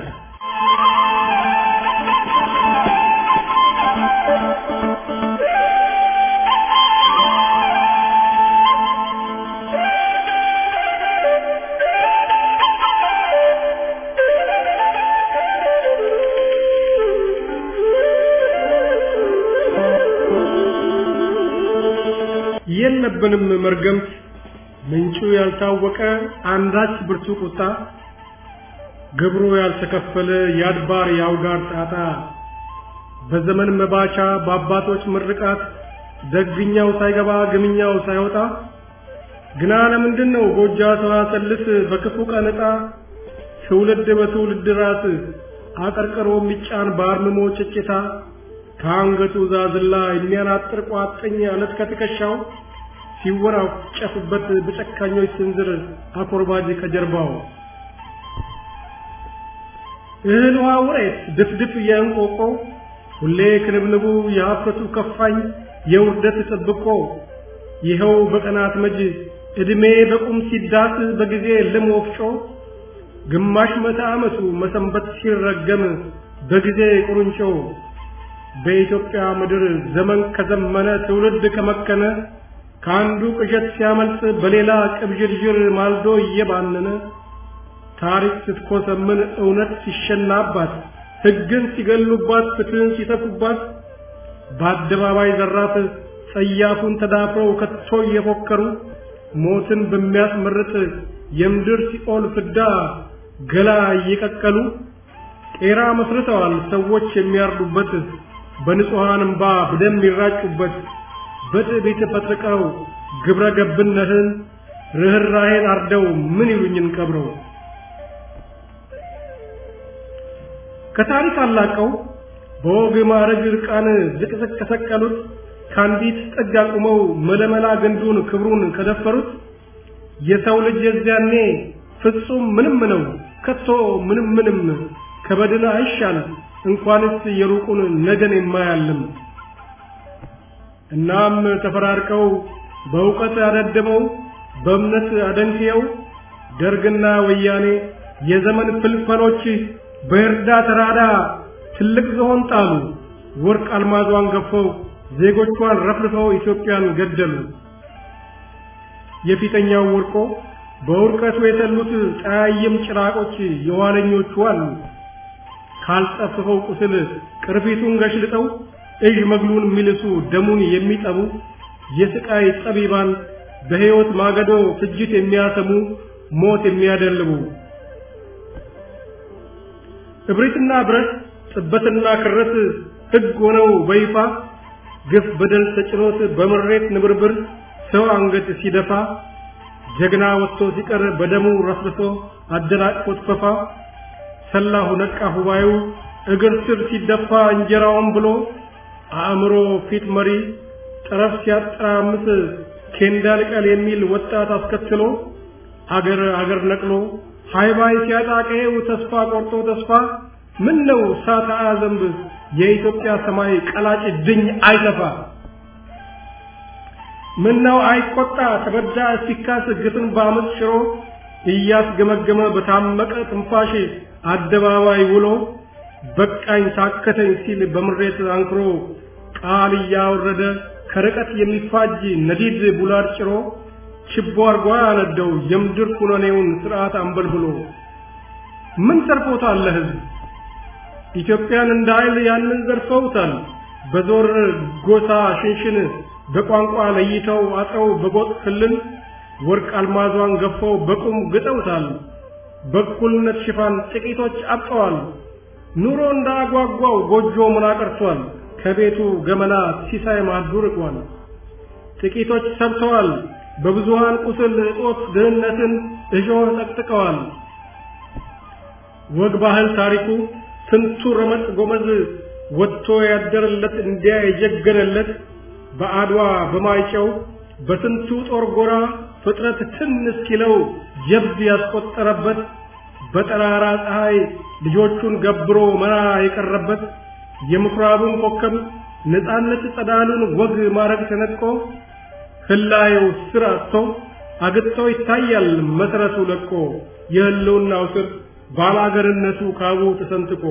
የለብንም መርገምት ምንጩ ያልታወቀ አንዳች ብርቱ ቁጣ ግብሩ ያልተከፈለ የአድባር የአውጋር ጣጣ በዘመን መባቻ በአባቶች ምርቃት ደግኛው ሳይገባ ግምኛው ሳይወጣ ግና ለምንድን ነው ጎጃ ሰዋሰልስ በክፉ ቀን ዕጣ ትውልድ በትውልድ ራስ አቀርቅሮ የሚጫን በአርምሞ ጭጭታ ከአንገቱ ዛዝላ የሚያናጥር ቋጥኝ አለት ከትከሻው ሲወራጨፍበት በጨካኞች ስንዝር አኮርባጅ ከጀርባው እህል ውሃ ውሬት ድፍድፍ የእንቆቆ ሁሌ ክንብንቡ የሀፍረቱ ከፋኝ የውርደት ጥብቆ ይኸው በቀናት መጅ ዕድሜ በቁም ሲዳስ በጊዜ ልም ወፍጮ ግማሽ መቶ ዓመቱ መሰንበት ሲረገም በጊዜ ቁርንጮ በኢትዮጵያ ምድር ዘመን ከዘመነ ትውልድ ከመከነ ከአንዱ ቅዠት ሲያመልጥ በሌላ ቅብዥርዥር ማልዶ እየባነነ ታሪክ ስትኮሰምን እውነት ሲሸናባት ሕግን ሲገሉባት ፍትህን ሲተፉባት በአደባባይ ዘራፍ ጸያፉን ተዳፍረው ከቶ እየፎከሩ ሞትን በሚያስመርጥ የምድር ሲኦል ፍዳ ገላ እየቀቀሉ ቄራ መስርተዋል ሰዎች የሚያርዱበት በንጹሐን እምባ በደም ይራጩበት በትዕቢት ፈጥቀው ግብረ ገብነትን ርኅራኄን አርደው ምን ይሉኝን ቀብረው ከታሪክ አላቀው በወግ ማዕረግ ዕርቃን ዝቅዝቅ ከሰቀሉት ከአንዲት ጥግ አቁመው መለመላ ግንዱን ክብሩን ከደፈሩት የሰው ልጅ የዚያኔ ፍጹም ምንም ነው ከቶ ምንም ምንም ከበድን አይሻል እንኳንስ የሩቁን ነገን የማያልም እናም ተፈራርቀው በእውቀት አደድበው በእምነት አደንክየው ደርግና ወያኔ የዘመን ፍልፈሎች በእርዳ ተራዳ ትልቅ ዝሆን ጣሉ። ወርቅ አልማዟን ገፈው ዜጎቿን ረፍርፈው ኢትዮጵያን ገደሉ። የፊተኛው ወርቆ በውርቀቱ የተሉት ጠያይም ጭራቆች የኋለኞቹ አሉ። ካልጠፍፈው ቁስል ቅርፊቱን ገሽልጠው እዥ መግሉን የሚልሱ ደሙን የሚጠቡ የስቃይ ጠቢባን በሕይወት ማገዶ ፍጅት የሚያሰሙ ሞት የሚያደልቡ እብሪትና ብረት ጥበትና ክረት ሕግ ሆነው በይፋ ግፍ በደል ተጭኖት በምሬት ንብርብር ሰው አንገት ሲደፋ ጀግና ወጥቶ ሲቀር በደሙ ረስርሶ አደናቅፎት ፈፋ ሰላሁ ነቃ ሁባዩ እግር ስር ሲደፋ እንጀራውን ብሎ አእምሮ ፊት መሪ ጠረፍ ሲያጠራምስ ኬንዳ ልቀል የሚል ወጣት አስከትሎ አገር አገር ነቅሎ ሃይባይ ሲያጣቀው ተስፋ ቆርጦ ተስፋ ምን ነው ሳታ ዘንብ የኢትዮጵያ ሰማይ ቀላጭ ድኝ አይተፋ ምን ነው አይቆጣ ተበዳ ሲካስ ግፍን በአመፅ ሽሮ እያስገመገመ በታመቀ ትንፋሽ አደባባይ ውሎ በቃኝ ታከተኝ ሲል በምሬት አንክሮ ቃል እያወረደ ከርቀት የሚፋጅ ነዲድ ቡላድ ጭሮ ችቦ አርጓ ያነደው የምድር ኩነኔውን ስርዓት አንበልብሎ ምን ተርፎታል ለህዝብ ኢትዮጵያን እንደ ኃይል ያንን ዘርፈውታል በዞር ጎሳ ሽንሽን በቋንቋ ለይተው አጥረው በጎጥ ክልል ወርቅ አልማዟን ገፈው በቁም ግጠውታል በእኩልነት ሽፋን ጥቂቶች አብጠዋል ኑሮ እንዳጓጓው ጎጆ ምን አቀርቷል ከቤቱ ገመና ሲሳይ ማዱ ርቋል ጥቂቶች ሰብተዋል በብዙሃን ቁስል እጦት ድህነትን እሾህ ጠቅጥቀዋል ወግ ባህል ታሪኩ ስንቱ ረመጥ ጎመዝ ወጥቶ ያደረለት እንዲያ የጀገነለት በአድዋ በማይጨው በስንቱ ጦር ጎራ ፍጥረት ትን እስኪለው ጀብድ ያስቆጠረበት በጠራራ ፀሐይ ልጆቹን ገብሮ መራ የቀረበት የምኩራቡን ኮከብ ነፃነት ጸዳሉን ወግ ማረግ ተነጥቆ ህላየው ስር አጥቶ አግጥቶ ይታያል መሰረቱ ለቆ የህልውናው ስር ባላገርነቱ ካቡ ተሰንጥቆ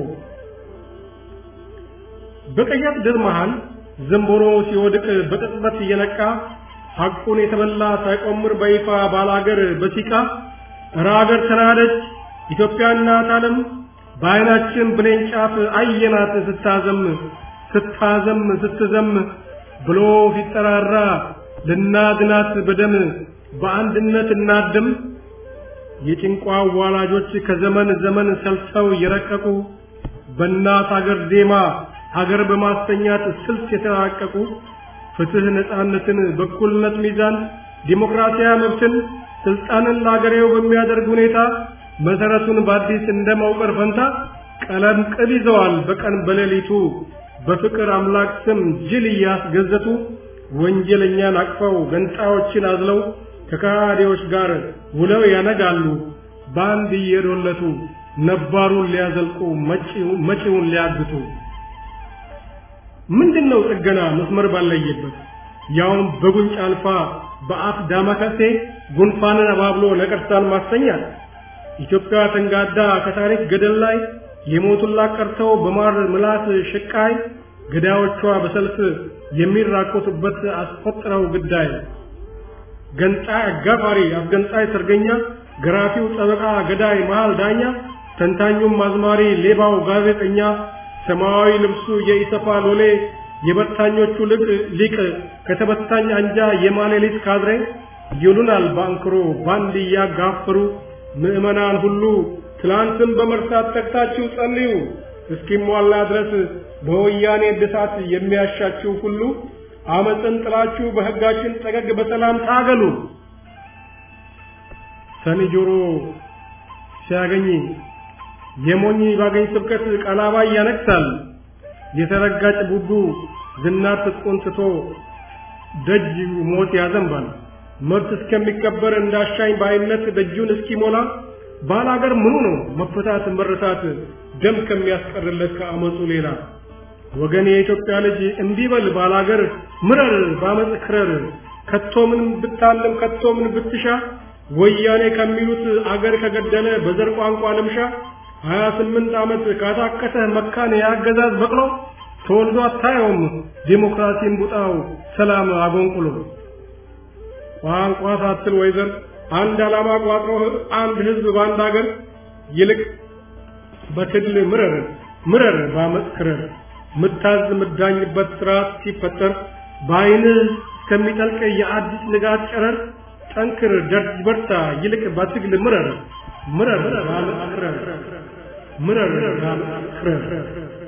በቀያት ድር መሃል ዘንቦሮ ሲወድቅ በቅጽበት እየነቃ ሐቁን የተበላ ሳይቆምር በይፋ ባላገር በሲቃ እረ አገር ተናደች ኢትዮጵያ እናት ዓለም በዓይናችን ብሌን ጫፍ አየናት ስታዘም ስታዘም ስትዘም ብሎ ሲጠራራ ልናድናት በደም በአንድነት እናድም የጭንቋ ዋላጆች ከዘመን ዘመን ሰልሰው የረቀቁ በእናት አገር ዜማ ሀገር በማስተኛት ስልት የተራቀቁ ፍትህ፣ ነፃነትን፣ በኩልነት ሚዛን፣ ዲሞክራሲያዊ መብትን፣ ስልጣንን ለአገሬው በሚያደርግ ሁኔታ መሰረቱን በአዲስ እንደ መውቀር ፈንታ ቀለም ቅብ ይዘዋል በቀን በሌሊቱ በፍቅር አምላክ ስም ጅል እያስገዘቱ ወንጀለኛን አቅፈው ገንጣዮችን አዝለው ከካዲዎች ጋር ውለው ያነጋሉ በአንድ እየዶለቱ ነባሩን ሊያዘልቁ መጪውን ሊያግቱ ምንድነው ጥገና መስመር ባለየበት ያውም በጉንጭ አልፋ በአፍ ዳማከሴ ጉንፋንን አባብሎ ነቀርሳን ማስተኛል ኢትዮጵያ ተንጋዳ ከታሪክ ገደል ላይ የሞቱላት ቀርተው በማር ምላስ ሽቃይ ገዳዮቿ በሰልፍ የሚራቆቱበት አስቆጥረው ግዳይ ገንጣይ አጋፋሪ አስገንጣይ ሰርገኛ ገራፊው ጠበቃ ገዳይ መሃል ዳኛ ተንታኙም አዝማሪ ሌባው ጋዜጠኛ ሰማያዊ ልብሱ የኢሰፋ ሎሌ የበታኞቹ ልቅ ሊቅ ከተበታኝ አንጃ የማሌሊት ካድሬ ይሉናል ባንክሮ ባንድ እያጋፈሩ ምዕመናን ሁሉ ትላንትም በመርሳት ተግታችሁ ጸልዩ እስኪሟላ ድረስ በወያኔ እድሳት የሚያሻችሁ ሁሉ አመፅን ጥላችሁ በሕጋችን ጠገግ በሰላም ታገሉ። ሰኒ ጆሮ ሲያገኝ የሞኝ ባገኝ ስብከት ቀላባይ ያነክሳል። የተረጋጭ ቡዱ ዝናር ትጥቁን ትቶ ደጅ ሞት ያዘንባል። መብት እስከሚከበር እንዳሻኝ በአይነት ደጁን እስኪሞላ ባላገር ምኑ ነው መፈታት መረታት ደም ከሚያስቀርለት ከአመፁ ሌላ ወገን የኢትዮጵያ ልጅ እንዲበል ባላገር ምረር ባመፅ ክረር ከቶ ምን ብታለም ከቶ ምን ብትሻ ወያኔ ከሚሉት አገር ከገደለ በዘር ቋንቋ ልምሻ ሀያ ስምንት ዓመት ካታከተ መካን የአገዛዝ በቅሎ ተወልዶ አታየውም ዲሞክራሲን ቡጣው ሰላም አጎንቁሎ ቋንቋ ሳትል ወይዘር አንድ ዓላማ ቋጥሮ አንድ ህዝብ በአንድ አገር ይልቅ በትግል ምረር ምረር ባመፅ ክረር ምታዝ ምዳኝበት ስርዓት ሲፈጠር በአይንህ እስከሚጠልቅ የአዲስ ንጋት ጨረር ጠንክር ደርጅ በርታ ይልቅ በትግል ምረር ምረር ባመፅ ክረር ምረር ባመፅ ክረር